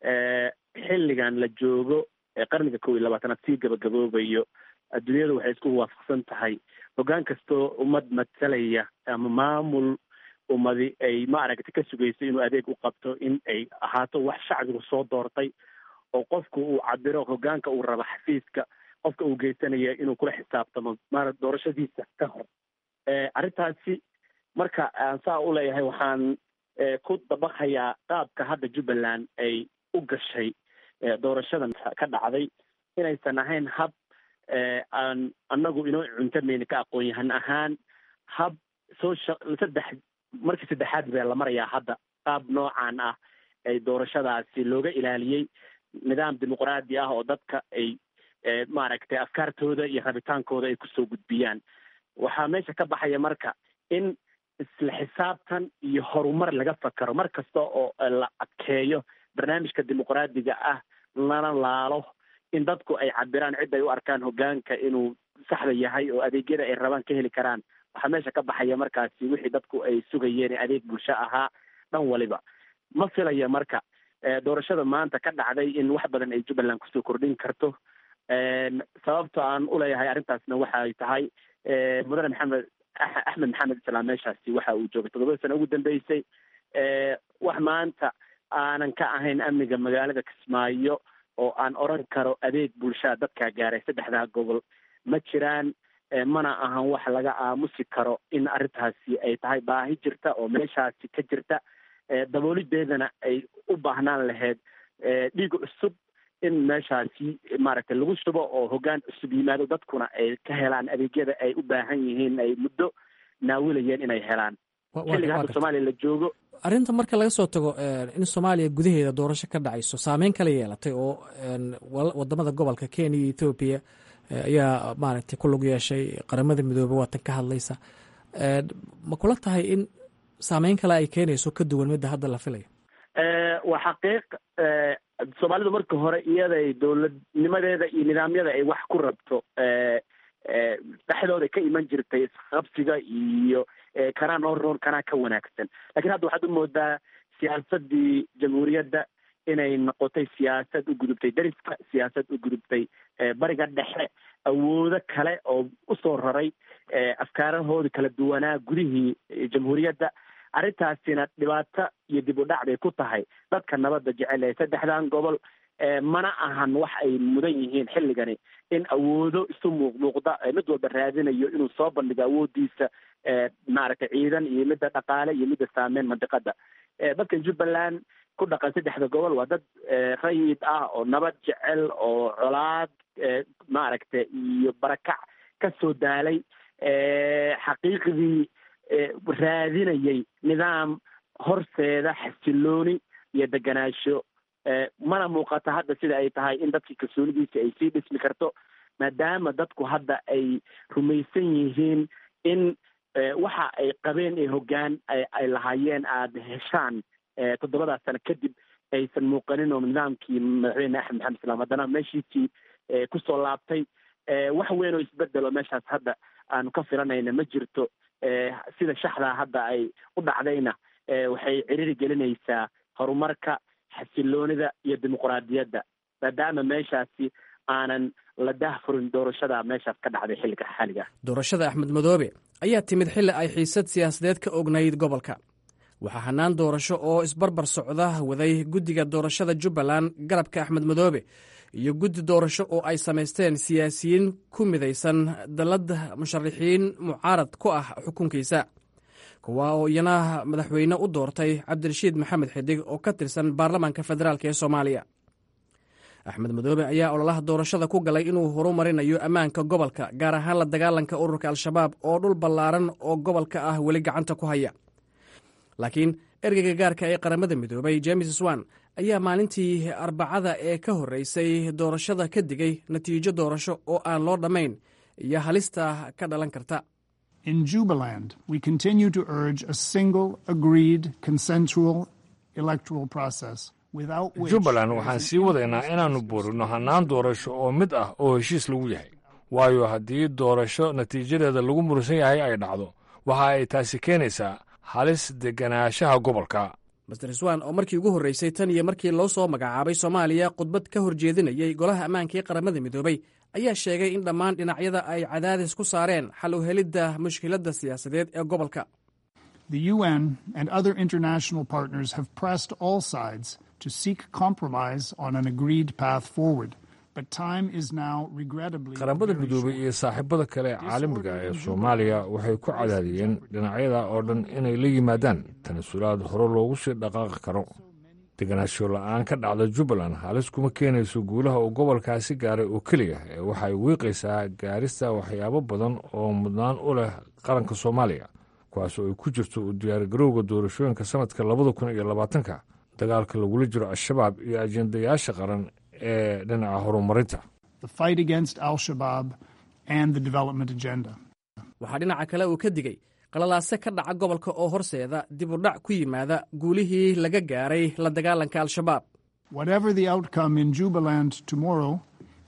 Speaker 4: xilligan la joogo ee qarniga kow iyo labaatanaad sii gabagaboobayo adduunyadu waxay isku waafaqsan tahay hoggaan kastoo ummad matalaya ama maamul ummadi ay ma aragti ka sugayso inuu adeeg u qabto in ay ahaato wax shacbigu soo doortay oo qofku uu cabiro hoggaanka uu rabo xafiiska qofka uu geysanaya inuu kula xisaabtamo maara doorashadiisa ka hor arrintaasi marka aan saa u leeyahay waxaan ku dabaqayaa qaabka hadda jubbaland ay u gashay doorashadan ka dhacday inaysan ahayn hab aan annagu inoo cuntamayna ka aqoon yahan ahaan hab soo saddex markii saddexaad bee la marayaa hadda qaab noocan ah ay doorashadaasi looga ilaaliyey nidaam dimuqraadi ah oo dadka ay maaragtay afkaartooda iyo rabitaankooda ay kusoo gudbiyaan waxaa meesha ka baxaya marka in isla xisaabtan iyo horumar laga fakaro mar kasta oo la adkeeyo barnaamijka dimuqraadiga ah lana laalo in dadku ay cabiraan cid ay u arkaan hoggaanka inuu saxda yahay oo adeegyada ay rabaan ka heli karaan waxaa meesha ka baxaya markaasi wixii dadku ay sugayeen ee adeeg bulsho ahaa dhan waliba ma filaya marka doorashada maanta ka dhacday in wax badan ay jubbaland kusoo kordhin karto sababta aan uleeyahay arrintaasna waxay tahay mudane maxamed axmed maxamed islaam meeshaasi waxa uu joogay toddobada sano ugu dambeysay wax maanta aanan ka ahayn amniga magaalada kismaayo oo aan oran karo adeeg bulshaa dadkaa gaaray saddexdaa gobol ma jiraan mana ahan wax laga aamusi karo in arrintaasi ay tahay baahi jirta oo meeshaasi ka jirta daboolideedana ay u baahnaan lahayd dhiig cusub in meeshaasi maaragtay lagu shubo oo hoggaan cusub yimaado dadkuna ay ka helaan adeegyada ay u baahan yihiin ay muddo naawilayeen inay helaan xilliga hadda soomaaliya la joogo
Speaker 13: arrinta marka laga soo tago in soomaaliya gudaheeda doorasho ka dhacayso saameyn kala yeelatay oo wadamada gobolka kenya iyo ethoobiya ayaa maaragtay ku lug yeeshay qaramada midoobey waatan ka hadlaysa ma kula tahay in saameyn kale ay keenayso ka duwan midda hadda la filayo
Speaker 4: waa xaqiiq soomaalidu marka hore iyaday dowladnimadeeda iyo nidaamyada ay wax ku rabto dhexdooda ka iman jirtay isqabsiga iyo kanaa noo roon kanaa ka wanaagsan lakiin hadda waxaad u moodaa siyaasadii jamhuuriyadda inay noqotay siyaasad u gudubtay dariska siyaasad u gudubtay bariga dhexe awoodo kale oo usoo raray afkaarahoodi kala duwanaa gudihii jamhuuriyadda arrintaasina dhibaato iyo dib u dhac bay ku tahay dadka nabadda jecel ee saddexdan gobol mana ahan wax ay mudan yihiin xilligani in awoodo isu muuqmuuqda mid walba raadinayo inuu soo bandhigo awoodiisa maaragtay ciidan iyo midda dhaqaale iyo midda saameyn mandiqada dadka jubbaland ku dhaqan saddexda gobol waa dad rayid ah oo nabad jecel oo colaad maaragtay iyo barakac ka soo daalay xaqiiqdii raadinayay nidaam horseeda xasilooni iyo deganaansho mana muuqata hadda sida ay tahay in dadkii kalsoonidiisa ay sii dhismi karto maadaama dadku hadda ay rumaysan yihiin in waxa ay qabeen ee hoggaan ay lahaayeen aada heshaan toddobadaas sano kadib aysan muuqanin oo nidaamkii madaxweyne axmed maxamed islaam haddana meeshiisii kusoo laabtay wax weyn oo isbedelo meeshaas hadda aanu ka filanayna ma jirto sida shaxdaa hadda ay u dhacdayna waxay ciriri gelinaysaa horumarka xasiloonida iyo dimuquraadiyadda maadaama meeshaasi aanan la dahfurin doorashada meeshaas ka dhacday xilliga xaaliga
Speaker 13: doorashada axmed madoobe ayaa timid xilli ay xiisad siyaasadeed ka ognayd gobolka waxaa hanaan doorasho oo isbarbar socda waday guddiga doorashada jubbaland garabka axmed madoobe iyo guddi doorasho oo ay samaysteen siyaasiyiin ku midaysan dallad musharaxiin mucaarad ku ah xukunkiisa kuwa oo iyana madaxweyne u doortay cabdirashiid maxamed xidig oo ka tirsan baarlamaanka federaalk ee soomaaliya axmed madoobe ayaa ololaha doorashada ku galay inuu horumarinayo ammaanka gobolka gaar ahaan la dagaalanka ururka al-shabaab oo dhul ballaaran oo gobolka ah weli gacanta ku haya laakiin ergeyga gaarka ee qaramada midoobay james swan ayaa maalintii arbacada ee ka horreysay doorashada ka digay natiijo doorasho oo aan loo dhammayn iyo halista ka dhalan karta
Speaker 14: In Jubaland, we continue to urge a single, agreed, consensual electoral process.
Speaker 2: jubbaland waxaan sii wadaynaa inaannu buurino hannaan doorasho oo mid ah oo heshiis lagu yahay waayo haddii doorasho natiijadeeda lagu murusan yahay ay dhacdo waxa ay taasi keenaysaa halis deganaanshaha gobolka
Speaker 13: master swan oo markii ugu horreysay tan iyo markii loo soo magacaabay soomaaliya khudbad ka horjeedinayay golaha ammaanka ee qaramada midoobay ayaa sheegay in dhammaan dhinacyada ay cadaadis ku saareen xal u helidda mushkiladda siyaasadeed ee gobolka
Speaker 14: The UN and other international partners have pressed all sides to seek compromise on an agreed path forward. But time is now regrettably
Speaker 2: qaramada midoobay iyo saaxiibada kale caalamiga ee soomaaliya waxay ku cadaadiyeen dhinacyada oo dhan inay la yimaadaan tanasulaad hore loogu sii dhaqaaqi karo deganaansho la'aan ka dhacda jubbaland halis kuma keenayso guulaha uu gobolkaasi gaaray oo keliya ee waxay wiiqaysaa gaarista waxyaabo badan oo mudnaan u leh qaranka soomaaliya kuwaasoo ay ku jirto u diyaargarowga doorashooyinka sanadka labada kun iyo labaatanka dagaalka lagula jiro al-shabaab iyo ajendayaasha qaran ee dhinaca horumarinta
Speaker 13: waxaa dhinaca kale uu ka digay qalalaase ka dhaca gobolka oo horseeda dib u dhac ku yimaada guulihii laga gaaray la dagaalanka al-shabaab
Speaker 14: Whatever the outcome in Jubaland tomorrow,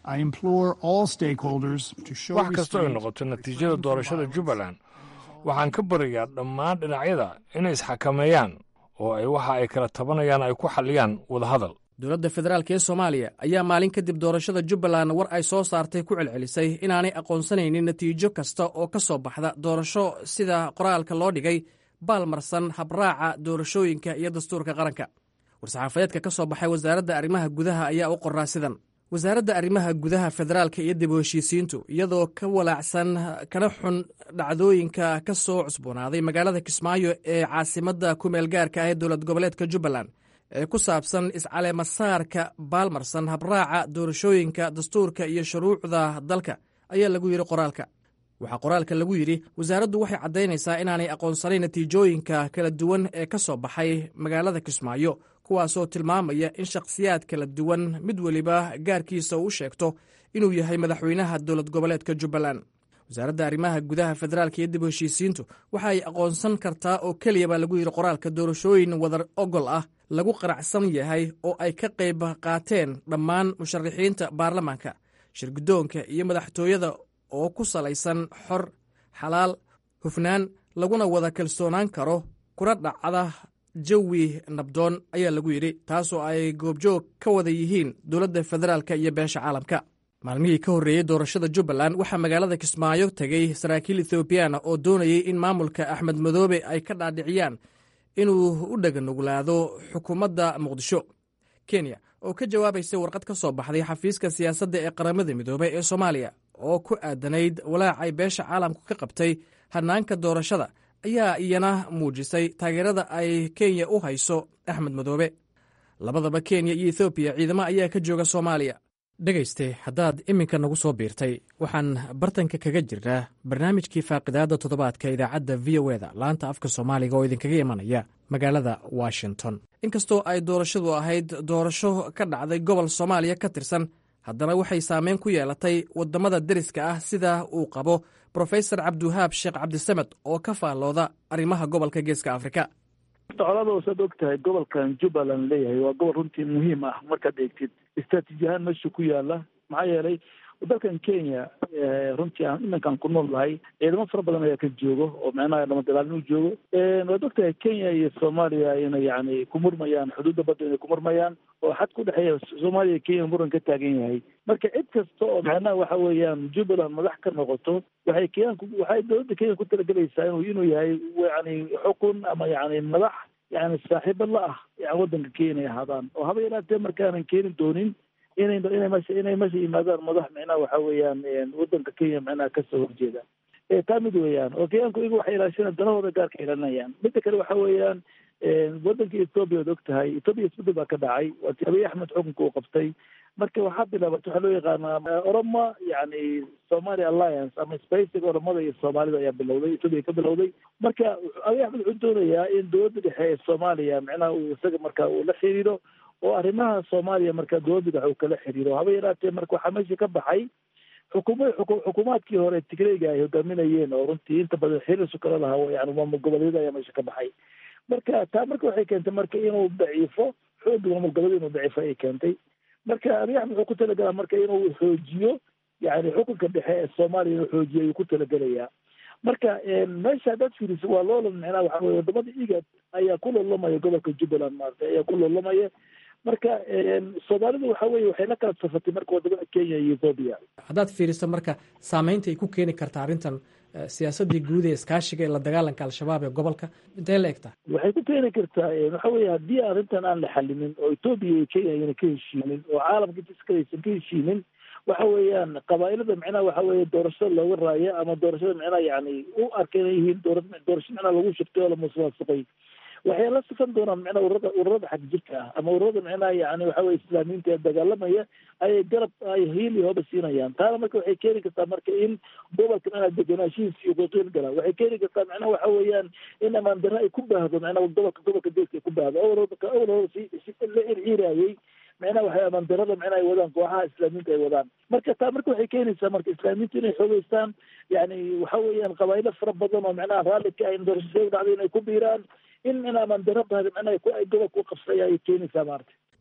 Speaker 14: I implore all stakeholders to show
Speaker 2: wax kastoo ay
Speaker 14: restraint
Speaker 2: noqoto natiijada doorashada jubbaland waxaan ka baryayaa dhammaan dhinacyada inay isxakameeyaan oo ay waxa ay kala tabanayaan ay ku xalliyaan wadahadal
Speaker 13: dowladda federaalk ee soomaaliya ayaa maalin kadib doorashada jubbaland war ay soo saartay ku celcelisay inaanay aqoonsanaynin natiijo kasta oo ka soo baxda doorasho sida qoraalka loo dhigay baalmarsan habraaca doorashooyinka iyo dastuurka qaranka war-saxaafadeedka ka soo baxay wasaaradda arrimaha gudaha ayaa u qoraa sidan wasaaradda arrimaha gudaha federaalka iyo dib u heshiisiintu iyadoo ka walaacsan kana xun dhacdooyinka ka soo cusboonaaday magaalada kismaayo ee caasimadda kumeel gaarka ah ee dowlad goboleedka jubbaland ee ku saabsan iscaleemasaarka baalmarsan habraaca doorashooyinka dastuurka iyo shuruucda dalka ayaa lagu yidhi qoraalka waxaa qoraalka lagu yidhi wasaaraddu waxay caddaynaysaa inaanay aqoonsanayn natiijooyinka kala duwan ee ka soo baxay magaalada kismaayo kuwaasoo tilmaamaya in shakhsiyaad kala duwan mid weliba gaarkiisa u sheegto inuu yahay madaxweynaha dowlad goboleedka jubbaland wasaaradda arrimaha gudaha federaalka iyo dib u heshiisiintu waxa ay aqoonsan kartaa oo keliya baa lagu yidhi qoraalka doorashooyin wadar ogol ah lagu qaracsan yahay oo ay ka qayb qaateen dhammaan musharaxiinta baarlamaanka shirguddoonka iyo madaxtooyada oo ku salaysan xor xalaal hufnaan laguna wada kalsoonaan karo kuna dhacda jawi nabdoon ayaa lagu yidhi taasoo ay goobjoog ka wada yihiin dowladda federaalka iyo beesha caalamka maalmihii ka horreeyey doorashada jubbaland waxaa magaalada kismaayo tegey saraakiil ethoobiyaana oo doonayay in maamulka axmed madoobe ay ka dhaadhiciyaan inuu u dhaganuglaado xukuumadda muqdisho kenya oo ka jawaabaysay warqad ka soo baxday xafiiska siyaasadda ee qaramada midoobey ee soomaaliya oo ku aadanayd walaacay beesha caalamku ka qabtay hanaanka doorashada ayaa iyana muujisay taageerada ay kenya u hayso axmed madoobe labadaba kenya iyo ethoobiya ciidamo ayaa ka jooga soomaaliya dhegayste haddaad iminka nagu soo biirtay waxaan bartanka kaga jirnaa barnaamijkii faaqidaadda toddobaadka idaacadda v o eda laanta afka soomaaliga oo idinkaga imanaya magaalada washington inkastoo ay doorashadu ahayd doorasho ka dhacday gobol soomaaliya ka tirsan haddana waxay saameyn ku yeelatay waddamada deriska ah sida uu qabo brofesor cabdiwahaab sheekh cabdisamed oo ka faallooda arrimaha gobolka geeska afrika
Speaker 15: colada saad og tahay gobolkan jubbaland leeyahay waa gobol runtii muhiim ah markaad eegtid istraatiiji ahaan meesha ku yaala maxaa yeelay dalkan kenya runtii aan iminkaan ku nool lahay ciidamo fara badan ayaa ka joogo oo micnaha dhamadalaalin u joogo waad og tahay kenya iyo soomaaliya inay yani ku murmayaan xuduudda badda inay ku murmayaan oo xad ku dhexeeya soomaaliya iyo kenya muran ka taagan yahay marka cid kasta oo macnaha waxa weeyaan jubbaland madax ka noqoto waxay kenyanku waxay dowladda kenya ku talagelaysaa inuu inuu yahay yani xukun ama yani madax yani saaxiibo la ah yani waddanka kenya inay ahaadaan oo haba yaraatee markaanan keeni doonin inay inay mesha inay meesha yimaadaan madax micnaha waxa weeyaan waddanka kenya micnaha kasoo horjeeda taa mid weeyaan oo kenyaanku iyagu waxay ilaashanayaan danahooda gaarka ilaalinayaan midda kale waxa weeyaan waddanka ethoobia ad og tahay ethoobia isbedel baa ka dhacay waati abiy axmed xukunka uu qabtay marka waxaa bilaabatay waxaa loo yaqaanaa oroma yani somali alliance ama spacing oromada iyo soomaalida ayaa bilowday ethoobia ka bilowday marka abiy axmed wuxuu doonayaa in dowladda dhexe ee soomaaliya micnaha uu isaga marka uu la xiriiro oo arrimaha soomaaliya marka dowladda dhexe uu kala xiriiro haba yaraatee marka waxaa meesha ka baxay xukuma xukuumaadkii hore tigreyga ay hogaaminayeen oo runtii inta badan xiriirsu kala lahaa yani maamul goboleedyada ayaa meesha ka baxay marka taa marka waxay keentay marka inuu daciifo xooga maamul goboleed inuu daciifo ay keentay marka abiy axmed wuxuu ku talagalaa marka inuu xoojiyo yani xukunka dhexe ee soomaaliya inuu xoojiyo ayuu ku talagelayaa marka meesha haddaad fiiriso waa loolan micnaha waxa weye wadamada igad ayaa ku loolamaya gobolka jubbaland maarata ayaa ku loolamaya marka soomaalidu waxa weye waxay la kala safatay marka wadamada kenya iyo ethoobia
Speaker 13: haddaad fiiriso marka saameynta ay ku keeni karta arrintan siyaasaddii guud ee iskaashiga ee la dagaalanka al-shabaab ee gobolka intee la egtaa
Speaker 15: waxay ku keeni kartaa waxa weye haddii arrintan aan la xalinin oo ethoobia iyo kenya ayna ka heshiinin oo caalamka jiska aysan ka heshiinin waxa weeyaan qabaa'ilada micnaha waxa weeye doorashada looga raaya ama doorashada micnaha yani u arka inay yihiin doora doorasho micnaha lagu shirtay oo la musuqmaasuqay waxay la sifan doonaan micnaha ururada ururada xag jirka ah ama ururada micnaha yani waxa weye islaamiyiinta ee dagaalamaya ayay garab ay hiil iyo hoba siinayaan taana marka waxay keeni kartaa marka in gobolka micnaha degenaanshihiisa iyo kuqiil gala waxay keeni kartaa micnaha waxa weeyaan in amaan darro ay ku baahdo micnaha gobolka gobolka deeska ay ku baahdo awal awal hore si si la circiiraayay micnaha waxay amaan darrada micnaha ay wadaan kooxaha islaamiyiinta ay wadaan marka taa marka waxay keenaysaa marka islaamiyiinta inay xoogeystaan yani waxa weeyaan qabaa'ilo fara badan oo micnaha raalli ka ahin doorashada dhacday inay ku biiraan in in amaan darro badan micnaha ay gobolka u qabsaya ayay keenaysaa maarata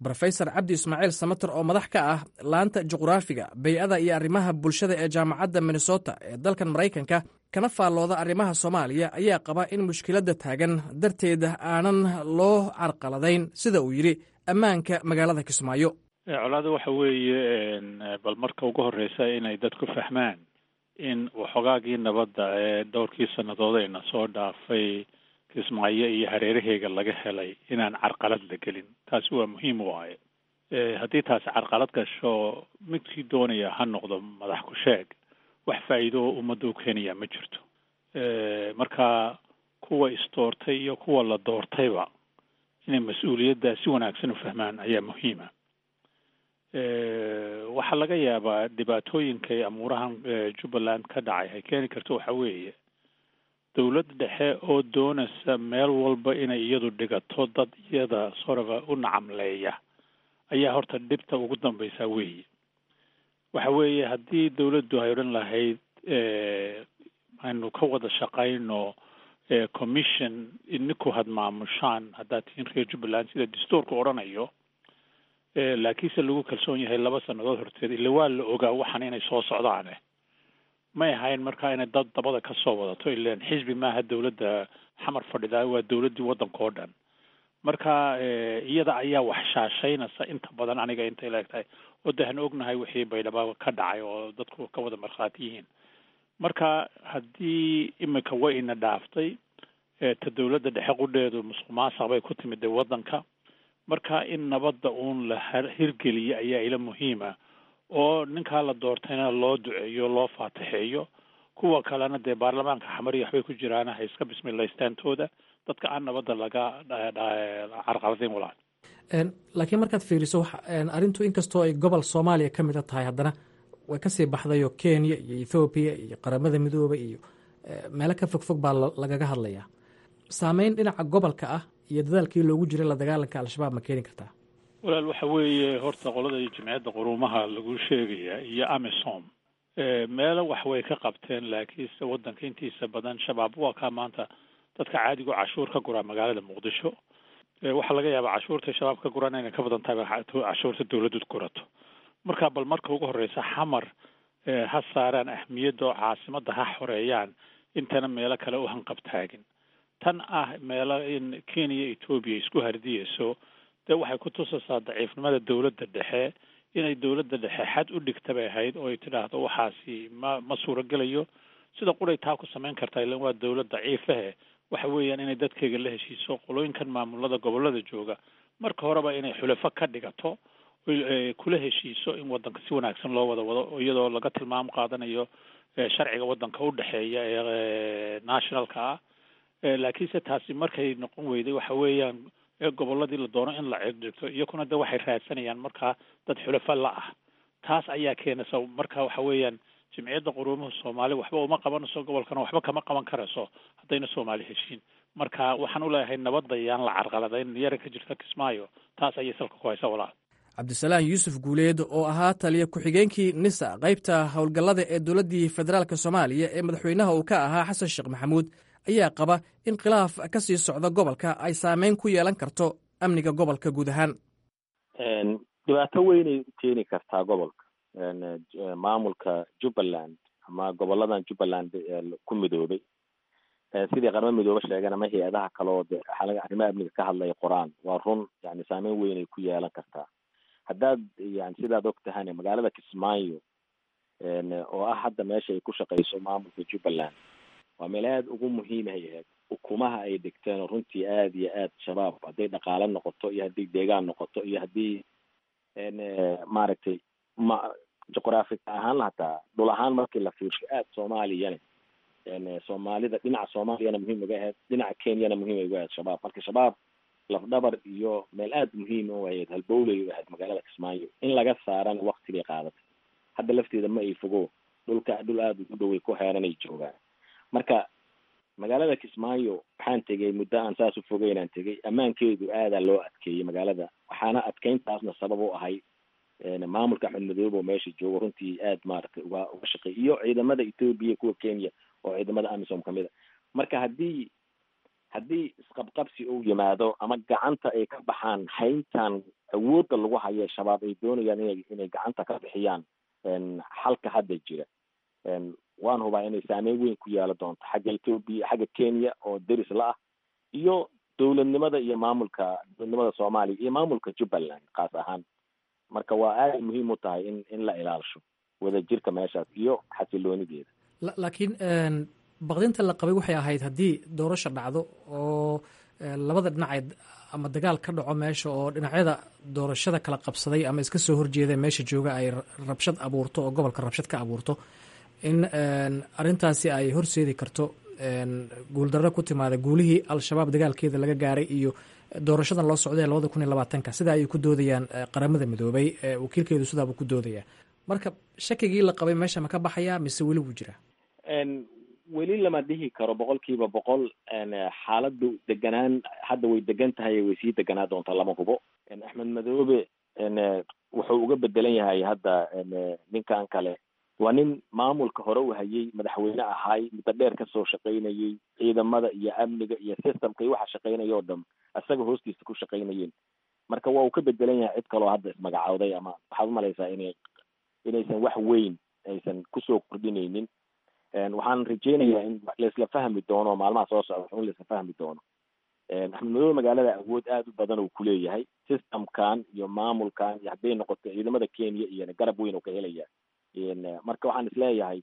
Speaker 13: brofesor cabdi ismaaciil samater oo madax ka ah laanta juqraafiga bay-ada iyo arrimaha bulshada ee jaamacadda minnesota ee dalkan maraykanka kana faallooda arrimaha soomaaliya ayaa qaba in mushkiladda taagan darteed aanan loo carqaladayn sida uu yidhi ammaanka magaalada kismaayo
Speaker 5: colaada waxa weeye bal marka ugu horreysa inay dadku fahmaan in waxoogaagii nabadda ee dhowrkii sannadoodayna soo dhaafay kismaayo iyo hareeraheega laga helay inaan carqalad la gelin taasi waa muhiim waaye haddii taasi carqalad gasho midkii doonaya ha noqdo madax ku sheeg wax faa'iido oo ummadda u keenaya ma jirto marka kuwa isdoortay iyo kuwa la doortayba inay mas-uuliyadda si wanaagsan u fahmaan ayaa muhiima waxaa laga yaabaa dhibaatooyinka ee amuurahan jubbaland ka dhacay ay keeni karto waxa weeye dowlad dhexe oo doonaysa meel walba inay iyadu dhigato dad iyada soraba u nacamleeya ayaa horta dhibta ugu dambaysa weeye waxa weeye haddii dowladdu ay odhan lahayd aynu ka wada shaqayno commission idinku had maamushaan haddaad tihiin reer jubbaland sida dastuurka odhanayo laakiinse lagu kalsoon yahay laba sannadood horteed ila waa la ogaa waxan inay soo socdaane may ahayn markaa inay dad dabada ka soo wadato ilan xisbi maaha dowladda xamar fadhidaa waa dowladdii waddanka oo dhan marka iyada ayaa wax shaashaynaysa inta badan aniga intay leegtahay oo de hanu ognahay wixii baydhaba ka dhacay oo dadku ka wada markhaati yihiin marka haddii imika way ina dhaaftay ta dowladda dhexe qudheedu musuq maasaq bay ku timid dee waddanka marka in nabadda uun la hirgeliyo ayaa ila muhiima oo ninkaa la doortayna loo duceeyo loo faatixeeyo kuwa kalena dee baarlamaanka xamariya waxbay ku jiraan ha iska bismilaystaantooda dadka aan nabadda laga carqaladayn walaal
Speaker 13: laakiin markaad fiiriso arrintu inkastoo ay gobol soomaaliya ka mida tahay haddana way kasii baxday oo kenya iyo ethoobiya iyo qaramada midooba iyo meelo ka fogfog baa lagaga hadlayaa saameyn dhinaca gobolka ah iyo dadaalkii loogu jiray la dagaalanka al-shabaab ma keeni kartaa
Speaker 5: walaal waxa weeye horta qolada jimciyadda quruumaha lagu sheegaya iyo amisom meelo wax way ka qabteen laakiinse waddanka intiisa badan shabaab waa kaa maanta dadka caadigo cashuur ka guraa magaalada muqdisho waxaa laga yaabaa cashuurta shabaab ka guraan inay ka badan tahay cashuurta dowladdu gurato marka bal marka ugu horreysa xamar ha saaraan ahmiyadda oo caasimadda ha xoreeyaan intana meelo kale u hanqabtaagin tan ah meelo in kenya etoobiya isku hardiyeyso dee waxay ku tusaysaa daciifnimada dowladda dhexe inay dowladda dhexe xad u dhigta bay ahayd oo ay tidhaahdo waxaasi ma ma suuragelayo sida quray taa ku samayn kartaa ilan waa dowlad daciifahe waxa weeyaan inay dadkeyga la heshiiso qolooyinkan maamulada gobolada jooga marka horeba inay xulafo ka dhigato kula heshiiso in waddanka si wanaagsan loo wada wado iyadoo laga tilmaamo qaadanayo sharciga waddanka u dhexeeya ee nationalka ah laakiinse taasi markay noqon weyday waxa weeyaan goboladii la doono in la cirdigto iyakuna de waxay raadsanayaan markaa dad xulafa la ah taas ayaa keenaysa marka waxa weeyaan jimciyadda quruumaha soomaali waxba uma qabanayso gobolkana waxba kama qaban karayso haddayna soomaali heshiin marka waxaan u leeyahay nabadda yaan la carqaladayn yara ka jirta kismaayo taas ayay salka ku haysa walaal
Speaker 13: cabdisalaam yuusuf guuleed oo ahaa taliya ku-xigeenkii nisa qaybta howlgallada ee dowladdii federaalk soomaaliya ee madaxweynaha uu ka ahaa xasan sheekh maxamuud ayaa qaba in khilaaf ka sii socda gobolka ay saameyn ku yeelan karto amniga gobolka guud ahaan
Speaker 16: dhibaato weynay u keeni kartaa gobolka maamulka jubbaland ama goboladan jubbaland ku midoobay sidii qarmo midoobe sheegeen ama hay-adaha kale oo de arrimaha amniga ka hadlaya qoraan waa run yani saameyn weynay ku yeelan kartaa haddaad yani sidaad og tahane magaalada kismaayo oo ah hadda meesha ay ku shaqeyso maamulka jubbaland waa meel aada ugu muhiimay ahayd ukumaha ay dhigteen oo runtii aada iyo aad shabaab hadday dhaqaale noqoto iyo haddii deegaan noqoto iyo haddii maaragtay ma juqraafi ahaan hataa dhul ahaan markii la fiirsho aada soomaaliyana soomaalida dhinaca soomaaliyana muhiim uga ahayd dhinaca kenyana muhiim uga ahayd shabaab marka shabaab lafdhabar iyo meel aada muhiim u ahayd halbowlay u ahayd magaalada kismaayo in laga saarana wakti bay qaadatay hadda lafteeda ma ay fogo dhulka dhul aada ugu dhoway ku heeranay joogaan marka magaalada kismaayo waxaan tegay muddo aan saas u fogeyn aan tegay ammaankeedu aadaa loo adkeeyey magaalada waxaana adkeyntaasna sabab u ahay maamulka axmed madoobe oo meesha joogo runtii aada maaragtay uga uga shaqeey iyo ciidamada ethoobia kuwa kenya oo ciidamada amisom kamid a marka haddii haddii isqabqabsi uu yimaado ama gacanta ay ka baxaan hayntan awoodda lagu hayo shabaab ay doonayaan inay inay gacanta ka bixiyaan xalka hadda jira waan hubaa inay saameyn weyn ku yeelo doonto xagga ethoobia xagga kenya oo deris la ah iyo dowladnimada iyo maamulka dowladnimada soomaaliya iyo maamulka jubbaland kaas ahaan marka waa aaday muhiim u tahay in in la ilaalisho wadajirka meeshaas iyo xasiloonideeda
Speaker 13: laakiin baqdinta la qabay waxay ahayd haddii doorasha dhacdo oo labada dhinacay ama dagaal ka dhaco meesha oo dhinacyada doorashada kala qabsaday ama iska soo horjeeda meesha jooga ay rabshad abuurto oo gobolka rabshad ka abuurto in arintaasi ay horseedi karto guuldarro ku timaada guulihii al-shabaab dagaalkeeda laga gaaray iyo doorashadan loo socday labada kun iyo labaatanka sida ayay ku doodayaan qaramada midoobay wakiilkeedu sidaabuu ku doodayaa marka shakigii la qabay meesha ma ka baxayaa mise weli wuu jiraa
Speaker 16: weli lama dhihi karo boqol kiiba boqol xaaladdu deganaan hadda way degan tahay way sii deganaa doontaa lama hubo axmed madoobe wuxuu uga bedelan yahay hadda ninkan kale waa nin maamulka hore u hayay madaxweyne ahaay muddo dheer kasoo shaqaynayay ciidamada iyo amniga iyo systemka iyo waxa shaqaynaya oo dhan isaga hoostiisa ku shaqaynayeen marka waa uu ka bedelan yahay cid kaloo hadda ismagacawday ama waxaad umalaysaa inay inaysan wax weyn aysan kusoo kordhinaynin waxaan rajeynayaa in laisla fahmi doono maalmaha soo socda in laisla fahmi doono axmed madoobe magaalada awood aada u badan uu kuleeyahay systemkan iyo maamulkan iyo hadday noqoto ciidamada kenya iyo garab weyn uu ka helaya marka waxaan isleeyahay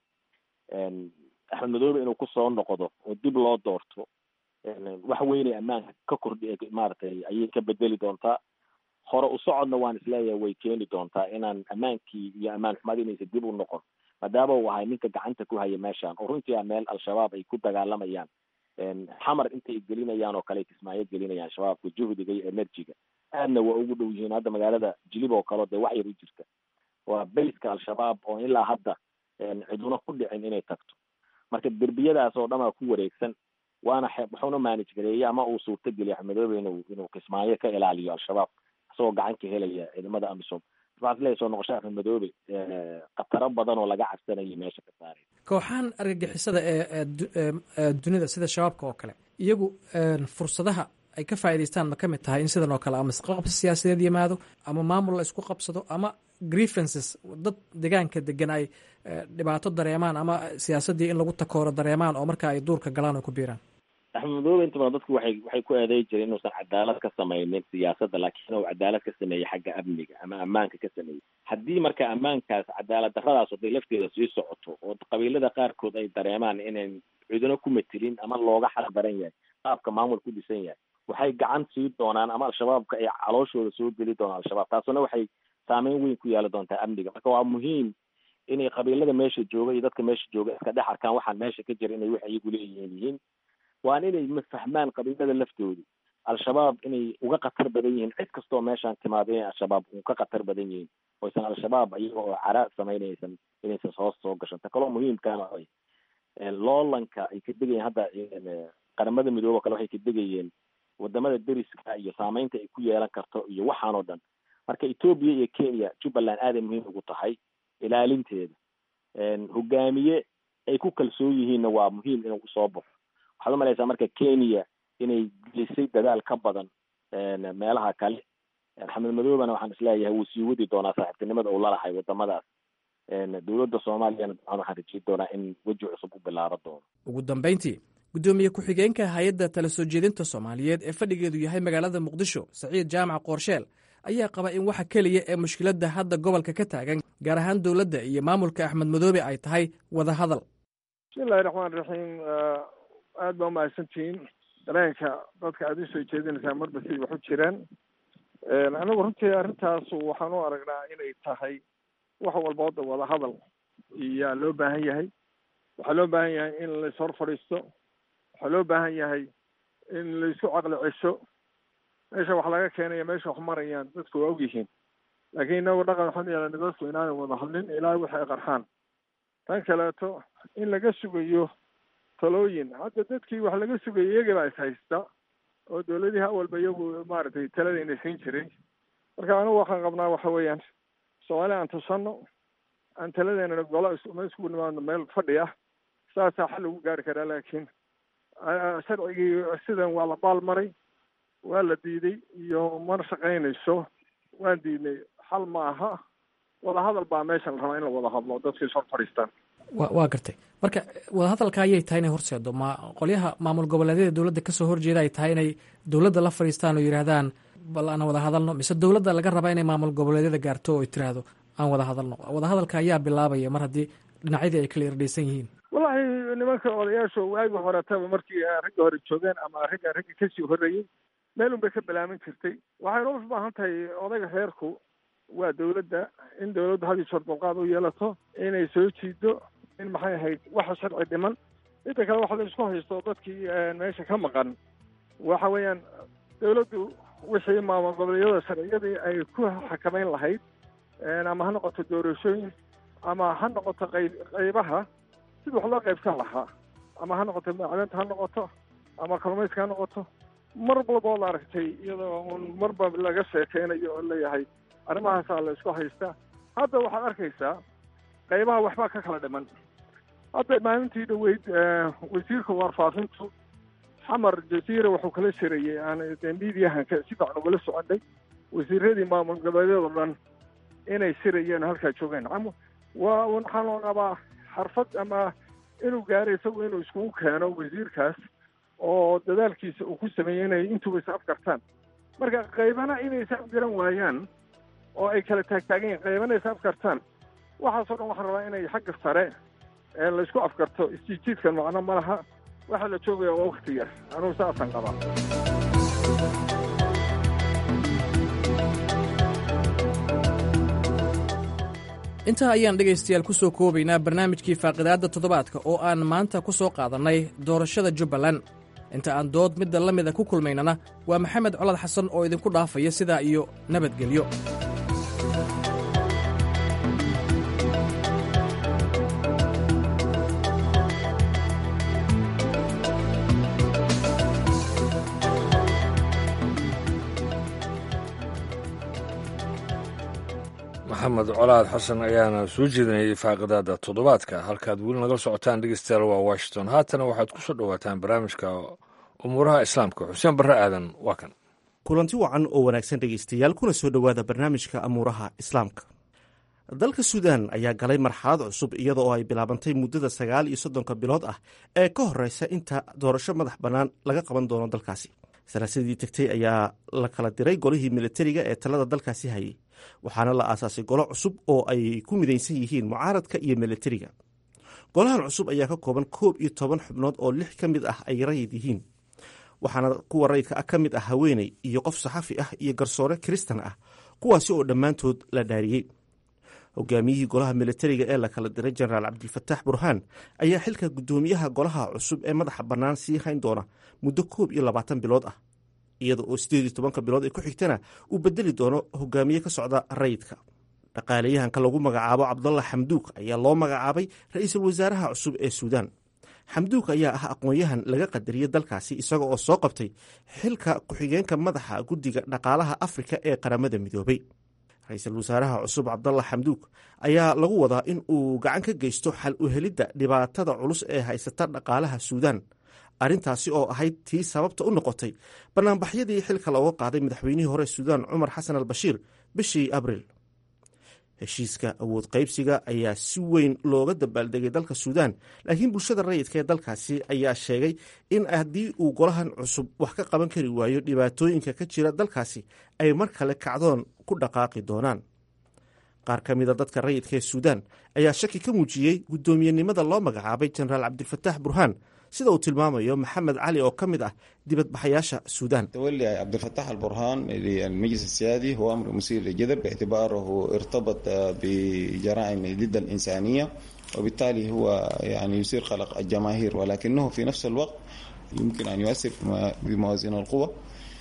Speaker 16: axmed madoobe inuu kusoo noqdo oo dib loo doorto wax weynay ammaanka ka kordhi maaragtay ayay ka bedeli doontaa hore u socodna waan isleeyahay way keeni doontaa inaan ammaankii iyo ammaan xumad inaysa dib u noqon maadaama uu ahay ninka gacanta ku haya meeshan oo runtii a meel al-shabaab ay ku dagaalamayaan xamar intay gelinayaan oo kale ay kismaayo gelinayaan shabaabka juhdiga iyo enerjiga aadna waa ugu dhow yihiin hadda magaalada jilib oo kaleo dee wax yar u jirta waa bayska al-shabaab oo ilaa hadda ciduna ku dhicin inay tagto marka derbiyadaas oo dhan aa ku wareegsan waana wuxuuna manage gareeyey ama uu suurta geliya axmedoobe inuu inuu kismaayo ka ilaaliyo al-shabaab isagoo gacan ka helaya ciidamada amisom waxaad leeyahay soo noqosho axmed madoobe khataro badan oo laga cabsanayay meesha ka saaray
Speaker 13: kooxahan argagixisada ee dunida sida shabaabka oo kale iyagu fursadaha ay ka faa'idaystaan ma ka mid tahay in sidan oo kale ama isqabsi siyaasadeed yimaado ama maamul la isku qabsado ama grievances dad deegaanka degan ay dhibaato dareemaan ama siyaasaddii in lagu takooro dareemaan oo marka ay duurka galaan oo ku biiraan
Speaker 16: axmed madoobe inta badan dadku waxay waxay ku eeday jireen inuusan cadaalad ka samaynin siyaasadda laakiin inuu cadaalad ka sameeyey xagga amniga ama ammaanka ka sameeyey haddii marka ammaankaas cadaalad darradaas haday lafteeda sii socoto oo qabiilada qaarkood ay dareemaan inayn cidino ku matelin ama looga xal baran yahay qaabka maamul ku dhisan yahay waxay gacan sii doonaan ama al-shabaabka ay calooshooda soo geli doonaan al-shabaab taasuna waxay saameyn weyn ku yeelan doontaa amniga marka waa muhiim inay qabiilada meesha jooga iyo dadka meesha jooga iska dhex arkaan waxaan meesha ka jira inay wax iyagu leeyihiin yihiin waan inay fahmaan qabiilada laftoodu al-shabaab inay uga khatar badan yihiin cid kastoo meeshaan timaado inay al-shabaab u ka khatar badan yihiin oysan al-shabaab iyaga oo cara samaynaysan inaysan hoos soo gashan ta kaloo muhiimkaana ay loolanka ay ka degayeen hadda qaramada midoobe o kale waxay ka degayeen wadamada deriska iyo saameynta ay ku yeelan karto iyo waxaan oo dhan marka ethoobia iyo kenya jubbaland aaday muhiim ugu tahay ilaalinteeda hogaamiye ay ku kalsoon yihiinna waa muhiim inuu usoo baxo waxaad umalaysaa marka kenya inay gelisay dadaal ka badan meelaha kale axmed madoobena waxaan isleeyahay wuu sii wadi doonaa saaxiibtinimada uu lalahay wadamadaas dowladda soomaaliyana dabcan waxaan rajeyn doonaa in weji cusub u bilaabo doono
Speaker 13: ugu dambayntii guddoomiye ku-xigeenka hay-adda tala soo jeedinta soomaaliyeed ee fadhigeedu yahay magaalada muqdisho saciid jaamac qoorsheel ayaa qaba in waxa keliya ee mushkiladda hadda gobolka ka taagan gaar ahaan dowladda iyo maamulka axmed madoobe ay tahay wada hadal
Speaker 17: bismillahi raxmaan raxiim aad baa umahadsantihiin dareenka dadka aada usoo jeedinaysaa marba siday wax u jiraan anigu runtii arrintaas waxaan u aragnaa inay tahay wax walba hadda wada hadal iyaa loo baahan yahay waxaa loo baahan yahay in lais hor fadhiisto waxaa loo baahan yahay in laisku caqli cesho meesha wax laga keenaya meesha wax marayaan dadku waa ogyihiin laakiin inagu dhaqan waxaan yeelana dadku inaanay wada hadlin ilaa wixi ay qarxaan tan kaleeto in laga sugayo talooyin hadda dadkii wax laga sugayay iyagii baa is haysta oo dowladihii awalba iyagu maaragtay taladayna siin jiray marka anigu waxaan qabnaa waxa weeyaan soomaali aan tusano aan taladeena golo ma iskugu nimaadno meel fadhi ah saasaa xal lagu gaari karaa laakiin sharcigii sidan waa la baalmaray waa la diiday iyo mana shaqaynayso waan diidnay xal ma aha wadahadal baa meeshan la rabaa in la wada hadlo dadka is hor fadhiistaan
Speaker 13: wa waa gartay marka wadahadalka ayay tahay inay horseedo ma qolyaha maamul goboleedyada dowladda kasoo horjeeda ay tahay inay dowladda la fadhiistaan oo yidhaahdaan bal aan wada hadalno mise dowladda laga rabaa inay maamul goboleedyada gaarto oo tiraahdo aan wada hadalno wadahadalka ayaa bilaabaya mar haddii dhinacyadii ay kala irdhaysan yihiin
Speaker 17: wallahi nimanka odayaasha waagi horetaba markii ragga hore joogeen ama ragga ragga kasii horreeyey meel un bay ka bilaaban jirtay waxayna u baahan tahay odayga reerku waa dowladda in dowladdu had iyo jeer dulqaad u yeelato inay soo jiido in maxay ahayd waxa sharci dhiman inta kale waxa la isku haysto dadkii meesha ka maqan waxa weeyaan dowladdu wixii maamul goboleedyada sharciyadii ay ku xakamayn lahayd ama ha noqoto doorashooyin ama ha noqoto qayb qaybaha sida wax loo qaybsan lahaa ama ha noqoto macdanta ha noqoto ama kalluumayska ha noqoto mar walba oo la aragtay iyadoo un marba laga sheekeynayo oo leeyahay arrimahaasaa la isku haystaa hadda waxaad arkaysaa qaybaha waxbaa ka kala dhiman hadda maalintii dhaweyd wasiirka warfaafintu xamar jasiira wuxuu kala shirayey aan de miidiyahanka si fiican ugala soconay wasiiradii maamul goboleedyada dhan inay shirayeen halkaa joogeen waa waxaa loo qabaa xarfad ama inuu gaaro isagu inuu iskugu keeno wasiirkaas oo dadaalkiisa uu ku sameeyey inay intuba is afgartaan marka qaybana inay is afgaran waayaan oo ay kala taagtaagan yihin qaybana is afgartaan waxaasoo dhan waxaan rabaa inay xagga sare ee laysku afgarto isjiijiidkan macno ma laha waxaa la joogaya waa wakti yar anugu saasaan qabaa
Speaker 13: intaa ayaan dhegaystayaal ku soo koobaynaa barnaamijkii faaqidaadda toddobaadka oo aan maanta ku soo qaadannay doorashada jubbaland inta aan dood midda la mida ku kulmaynana waa maxamed colad xasan oo idinku dhaafaya sidaa iyo nabadgelyo
Speaker 2: maxamed colaad xasan ayaana soo jeedinayay faaqidaada toddobaadka halkaad weli nagala socotaan dhegeystayaal waa washington haatana waxaad ku soo dhowaataan barnaamijka umuuraha islaamka xuseen barre aadan waa kan
Speaker 18: kulanti wacan oo wanaagsan dhegeystayaal kuna soo dhowaada barnaamijka amuuraha islaamka dalka suudaan ayaa galay marxalad cusub iyada oo ay bilaabantay muddada sagaal iyo soddonka bilood ah ee ka horeysa inta doorasho madax bannaan laga qaban doono dalkaasi salaasadii tegtay ayaa la kala diray golihii militariga ee talada dalkaasi hayay waxaana la aasaasay golo cusub oo ay ku midaysan yihiin mucaaradka iyo militariga golahan cusub ayaa ka kooban koob iyo toban xubnood oo lix ka mid ah ay rayid yihiin waxaana kuwa rayidka ah ka mid ah haweeney iyo qof saxafi ah iyo garsoore kiristan ah kuwaasi oo dhammaantood la dhaariyey hogaamiyihii golaha militariga ee la kala diray jenaraal cabdilfataax burhaan ayaa xilka guddoomiyaha golaha cusub ee madaxa bannaan sii hayn doona muddo koob iyo labaatan bilood ah iyada oo sideed iyo tobanka bilood ee ku xigtana uu bedeli doono hogaamiye ka socda rayidka dhaqaalayahanka lagu magacaabo cabdalla xamduuk ayaa loo magacaabay ra-iisul wasaaraha cusub ee suudaan xamduuk ayaa ah aqoon-yahan laga qadariyey dalkaasi isaga oo soo qabtay xilka ku-xigeenka madaxa guddiga dhaqaalaha afrika ee qaramada midoobay ra-iisul wasaaraha cusub cabdalla xamduuk ayaa lagu wadaa in uu gacan ka geysto xal u helidda dhibaatada culus ee haysata dhaqaalaha suudaan arrintaasi oo ahayd tii sababta u noqotay banaanbaxyadii xilka looga qaaday madaxweynihii hore suudaan cumar xasan al bashiir bishii abriil heshiiska awood qaybsiga ayaa si weyn looga dabaaldegay dalka suudaan laakiin bulshada rayidka ee dalkaasi ayaa sheegay in haddii uu golahan cusub wax ka qaban kari waayo dhibaatooyinka ka jira dalkaasi ay mar kale kacdoon ku dhaqaaqi doonaan qaar ka mida dadka rayidka ee suudaan ayaa shaki ka muujiyey guddoomiyenimada loo magacaabay jenaraal cabdilfataax burhaan sida uu tilmaamayo maxamed cali oo ka mid ah dibadbaxayaasha suudaan
Speaker 19: تولي عبد الفتاح البرهان للمجلس السيادي هو أمر مثير للجدل باعتباره ارتبط بجرائم ضد الإنسانية وبالتالي هو يعني يثير قلق الجماهير ولكنه في نفس الوقت يمكن أن يؤثر بموازين القوى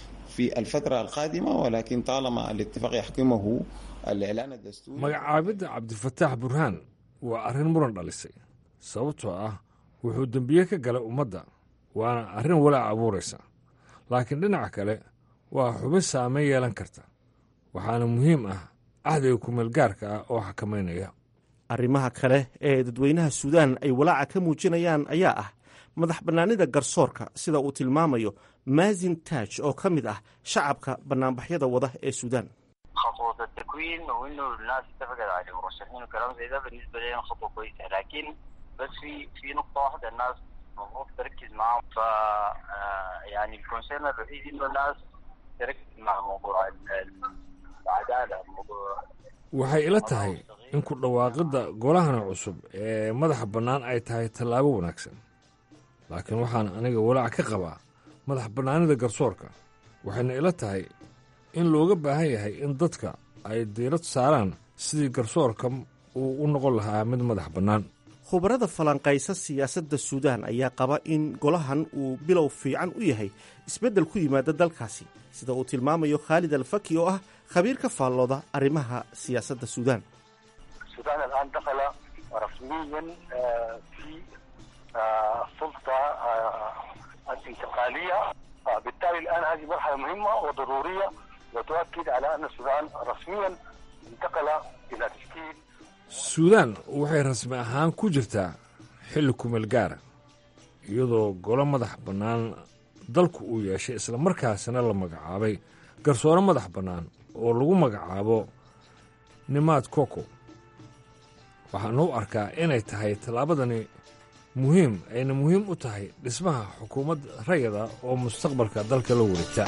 Speaker 19: في الفترة القادمة ولكن طالما الاتفاق يحكمه الإعلان الدستوري
Speaker 2: magacaabidda cabdifataax burhaan waa arrin muran dhalisay sababtoo ah wuxuu dembiye ka galay ummadda waana arrin walaac abuuraysa laakiin dhinaca kale waa xubin saameyn yeelan karta waxaana muhiim ah cahdiga kumeelgaarka ah oo xakamaynaya
Speaker 18: arrimaha kale ee dadweynaha suudaan ay walaaca ka muujinayaan ayaa ah madax bannaanida garsoorka sida uu tilmaamayo maasin taaj oo ka mid ah shacabka bannaanbaxyada wada ee suudaan
Speaker 20: خطوة التكوين وانه الناس اتفقت على مرشحين وكلام زي ده بالنسبة لي خطوة كويسة لكن بس في في نقطة واحدة الناس المفروض تركز معاهم ف آه، يعني الكونسيرن الوحيد انه الناس تركز مع موضوع ال- ال- العدالة موضوع
Speaker 2: waxay ila tahay in ku dhawaaqidda golahana cusub ee madaxa bannaan ay tahay tallaabo wanaagsan laakiin waxaan aniga walaac ka qabaa madax bannaanida garsoorka waxayna ila tahay in looga baahan yahay in dadka ay diirad saaraan sidii garsoorka uu u noqon lahaa mid madax bannaan
Speaker 18: khubarada falanqaysa siyaasadda suudaan ayaa qaba in golahan uu bilow fiican u yahay isbeddel ku yimaada dalkaasi sida uu tilmaamayo khaalid alfaki oo ah khabiir ka faallooda arrimaha siyaasadda suudaan
Speaker 21: السودان الان دخل رسميا آه، في آه، السلطه آه، الانتقاليه آه، بالتالي الان هذه مرحله مهمه وضروريه وتؤكد على ان السودان رسميا انتقل الى تشكيل
Speaker 2: suudaan waxay rasmi ahaan ku jirtaa xilli kumeel gaara iyadoo golo madax bannaan dalku uu yeeshay islamarkaasina la magacaabay garsoore madax bannaan oo lagu magacaabo nimaad koko waxaanu u arkaa inay tahay tallaabadani muhiim ayna muhiim u tahay dhismaha xukuumad rayada oo mustaqbalka dalka la wareegta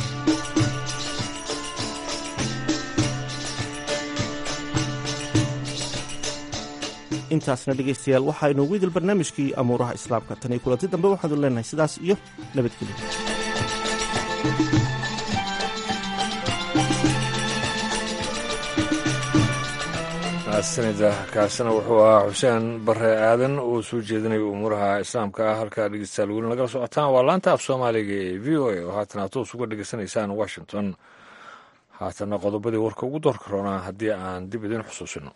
Speaker 18: intaasna dhegaystayaal waxaa inoogu idil barnaamijkii amuuraha islaamka tan iyo kulanti dambe waxaanu leenahay sidaas iyo nabadgelyo
Speaker 2: mahadsanida kaasina wuxuu ahaa xuseen bare aadan oo soo jeedinaya umuuraha islaamka ah halkaa dhegeystayaal weli nagala socotaan waa laanta af soomaaliga ee v o a oo haatan aad toos uga dhegeysanaysaan washington haatana qodobadii warka ugu doorka roonaa haddii aan dib idin xusuusino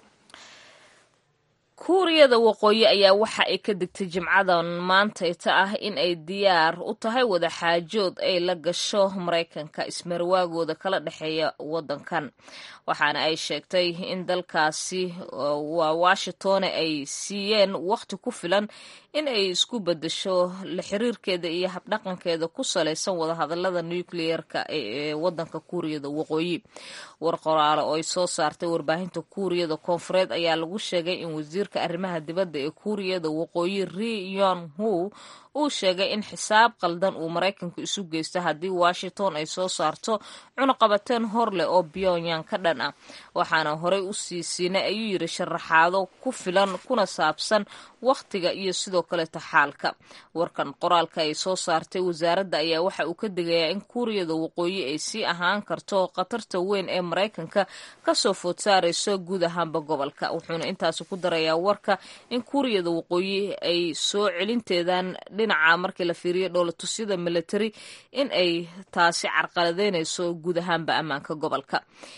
Speaker 1: kuuriyada waqooyi ayaa waxa ay ka digtay jimcadan maantayta ah in ay diyaar u tahay wadaxaajood ay la gasho maraykanka ismarwaagooda kala dhexeeya wadankan waxaana ay sheegtay in dalkaasi waa washington ay siiyeen waqti ku filan in ay isku bedesho la xiriirkeeda iyo habdhaqankeeda ku salaysan wadahadalada nukliyeerka ee wadanka kuuriyada waqooyi war qoraale oo ay soo saartay warbaahinta kuuriyada koonfureed ayaa lagu sheegay in wasiirka arrimaha dibadda ee kuuriyada waqooyi ri yon hu uu sheegay in xisaab qaldan uu maraykanku isu geysto haddii washington ay soo saarto cunaqabateen hor leh oo pyongyang ka dhan ah waxaana horey u sii siinay ayuu yidhi sharaxaado ku filan kuna saabsan wakhtiga iyo sidoo kaleeta xaalka warkan qoraalka ay soo saartay wasaaradda ayaa waxa uu ka digayaa in kuuriyada waqooyi ay sii ahaan karto khatarta weyn ee maraykanka kasoo food saarayso guud ahaanba gobolka wuxuuna intaasi ku darayaa warka in kuuriyada waqooyi ay soo celinteedan dhinaca markii la fiiriyo dhoolatusyada military in ay taasi carqaladeynayso guud ahaanba ammaanka gobolka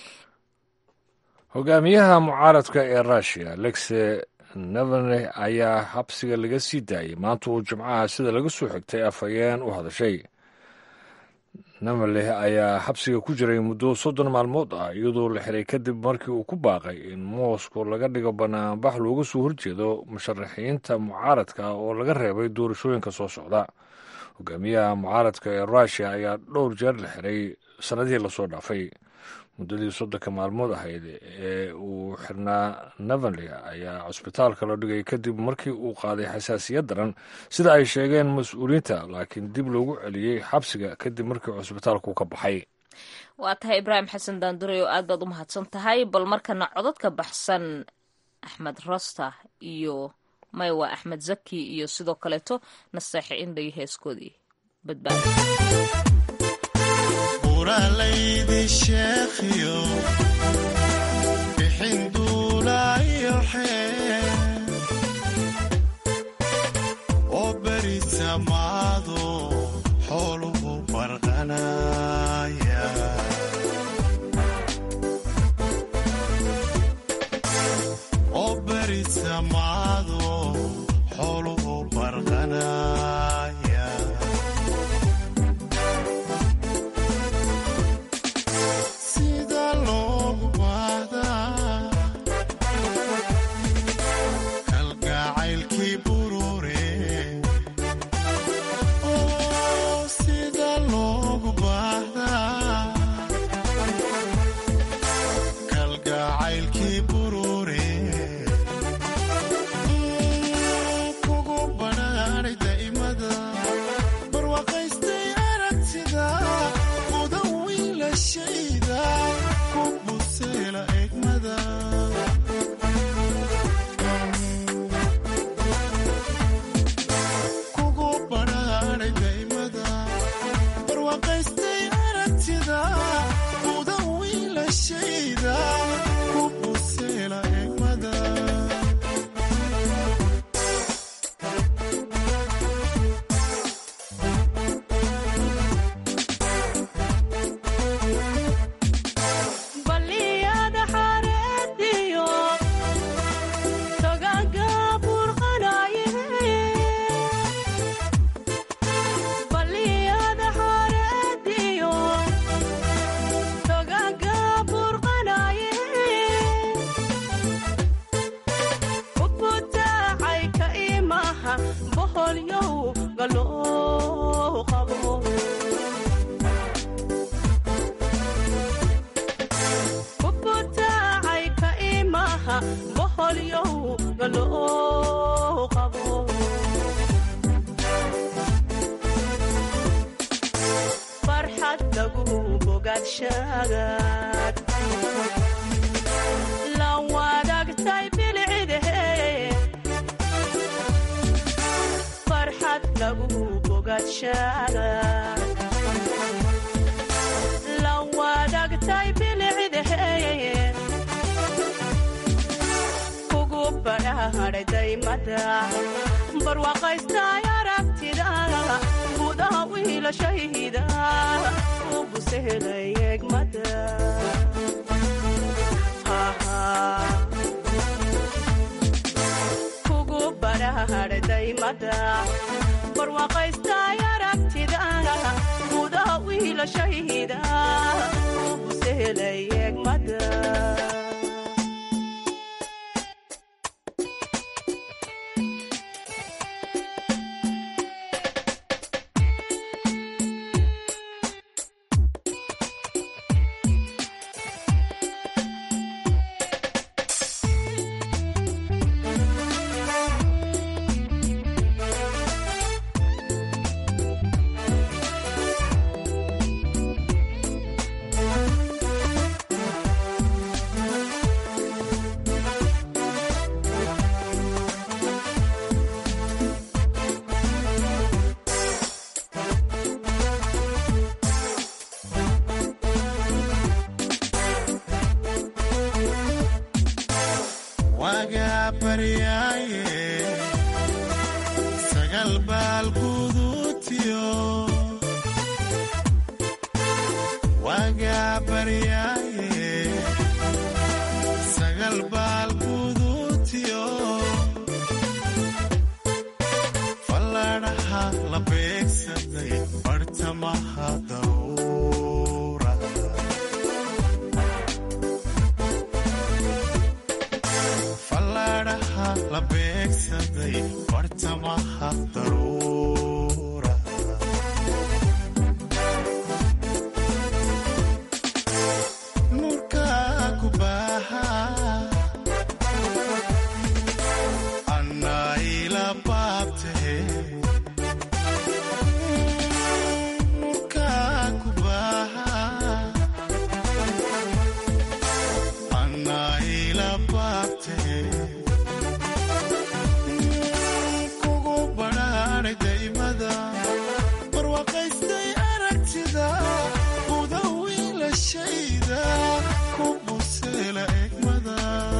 Speaker 2: hogaamiyaha mucaaradka ee rushia alexe navalny ayaa xabsiga laga sii daayay maanta uu jimcaha sida laga soo xigtay afhayeen u hadashay navalny ayaa xabsiga ku jiray muddo soddon maalmood ah iyadoo la xiray kadib markii uu ku baaqay in moscow laga dhigo banaanbax looga soo horjeedo musharaxiinta mucaaradka oo laga reebay doorashooyinka soo socda hogaamiyaha mucaaradka ee rushia ayaa dhowr jeer la xiray sannadihii lasoo dhaafay muddadii soddonka maalmood ahayd ee uu xirnaa navalny ayaa cusbitaalka la dhigay kadib markii uu qaaday xasaasiyad daran sida ay sheegeen mas-uuliyiinta laakiin dib loogu celiyey xabsiga kadib markii cusbitaalku ka baxay
Speaker 1: waa tahay ibraahim xasan daandure oo aad baad u mahadsan tahay bal markana codadka baxsan axmed rosta iyo maywa axmed zaki iyo sidoo kaleeto naseexe indhay heeskoodii badbaada
Speaker 22: uralaydi sheekhiyo bixin duulaayo xee oo beri samaado xooluhu barqanaya oo beri samaado xooluhu barqanaya sida loogu baahdaa kalgacaylkii burure jacaylkii burure kugu badhaadhay daa'imada barwaaqaystay aragtida uda wiilashayda ku buseela egmada kugu badhaadhay daa'imada barwaaqaystay aragtida uda wiilashayda ku buseela egmada
Speaker 6: baliyada xareediyo togaga burqanaye baliyada xareediyo togaga burqanaye ubutaacay ka imaha boholyow galoo qabo ubutaacay ka imaha boholyow galoo qabo farxad lagu bogaadshagaad la wadaagtay bilcidahe farxad lagu bogaadshagaad la wadaagtay bilcidahe kugu badhaadhay daymada barwaaqaystay aragtida gudaha wiilashayda ugu sehelay egmada kugu badhaadhay daymada barwaaqaystay aragtida gudaha wiilashayda ugu sehelay egmada
Speaker 22: wagaa baryaaye sagal baal guduutiyo wagaa baryaaye sagal baal guduutiyo falladhaha la beegsaday bartamaha dawra falladhaha la beegsaday bartamaha daruura nurka ku baaha annaa ila baabtahe nurka ku baaha annaa ila baabtahe kugu badhaadhay daymada barwaaqaystay aragtida uda wiilashayda ku buseela egmada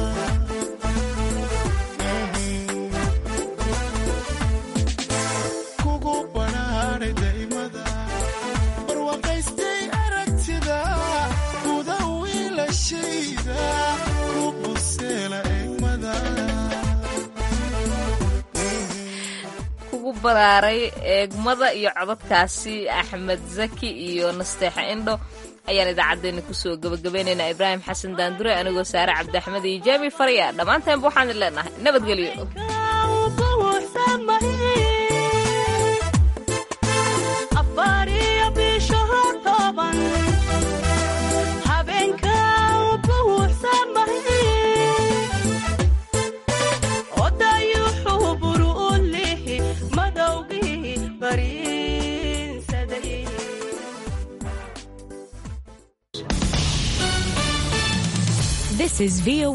Speaker 22: kugu badhaadhay daymada barwaaqaystay aragtida uda wiilashayda ku buseela egmada
Speaker 1: kugu baraaray eegmada iyo codadkaasi axmed zaki iyo nasteexa indho ayaan idaacaddeenna kusoo gebagabaynaynaa ibraahim xasan daandure anigoo saare cabdiaxmed iyo jaami farya dhammaantaanba waxaan idin leenahay nabadgelyo
Speaker 6: afariyo bisho toban habeenka buuxsamahe
Speaker 7: This is VOA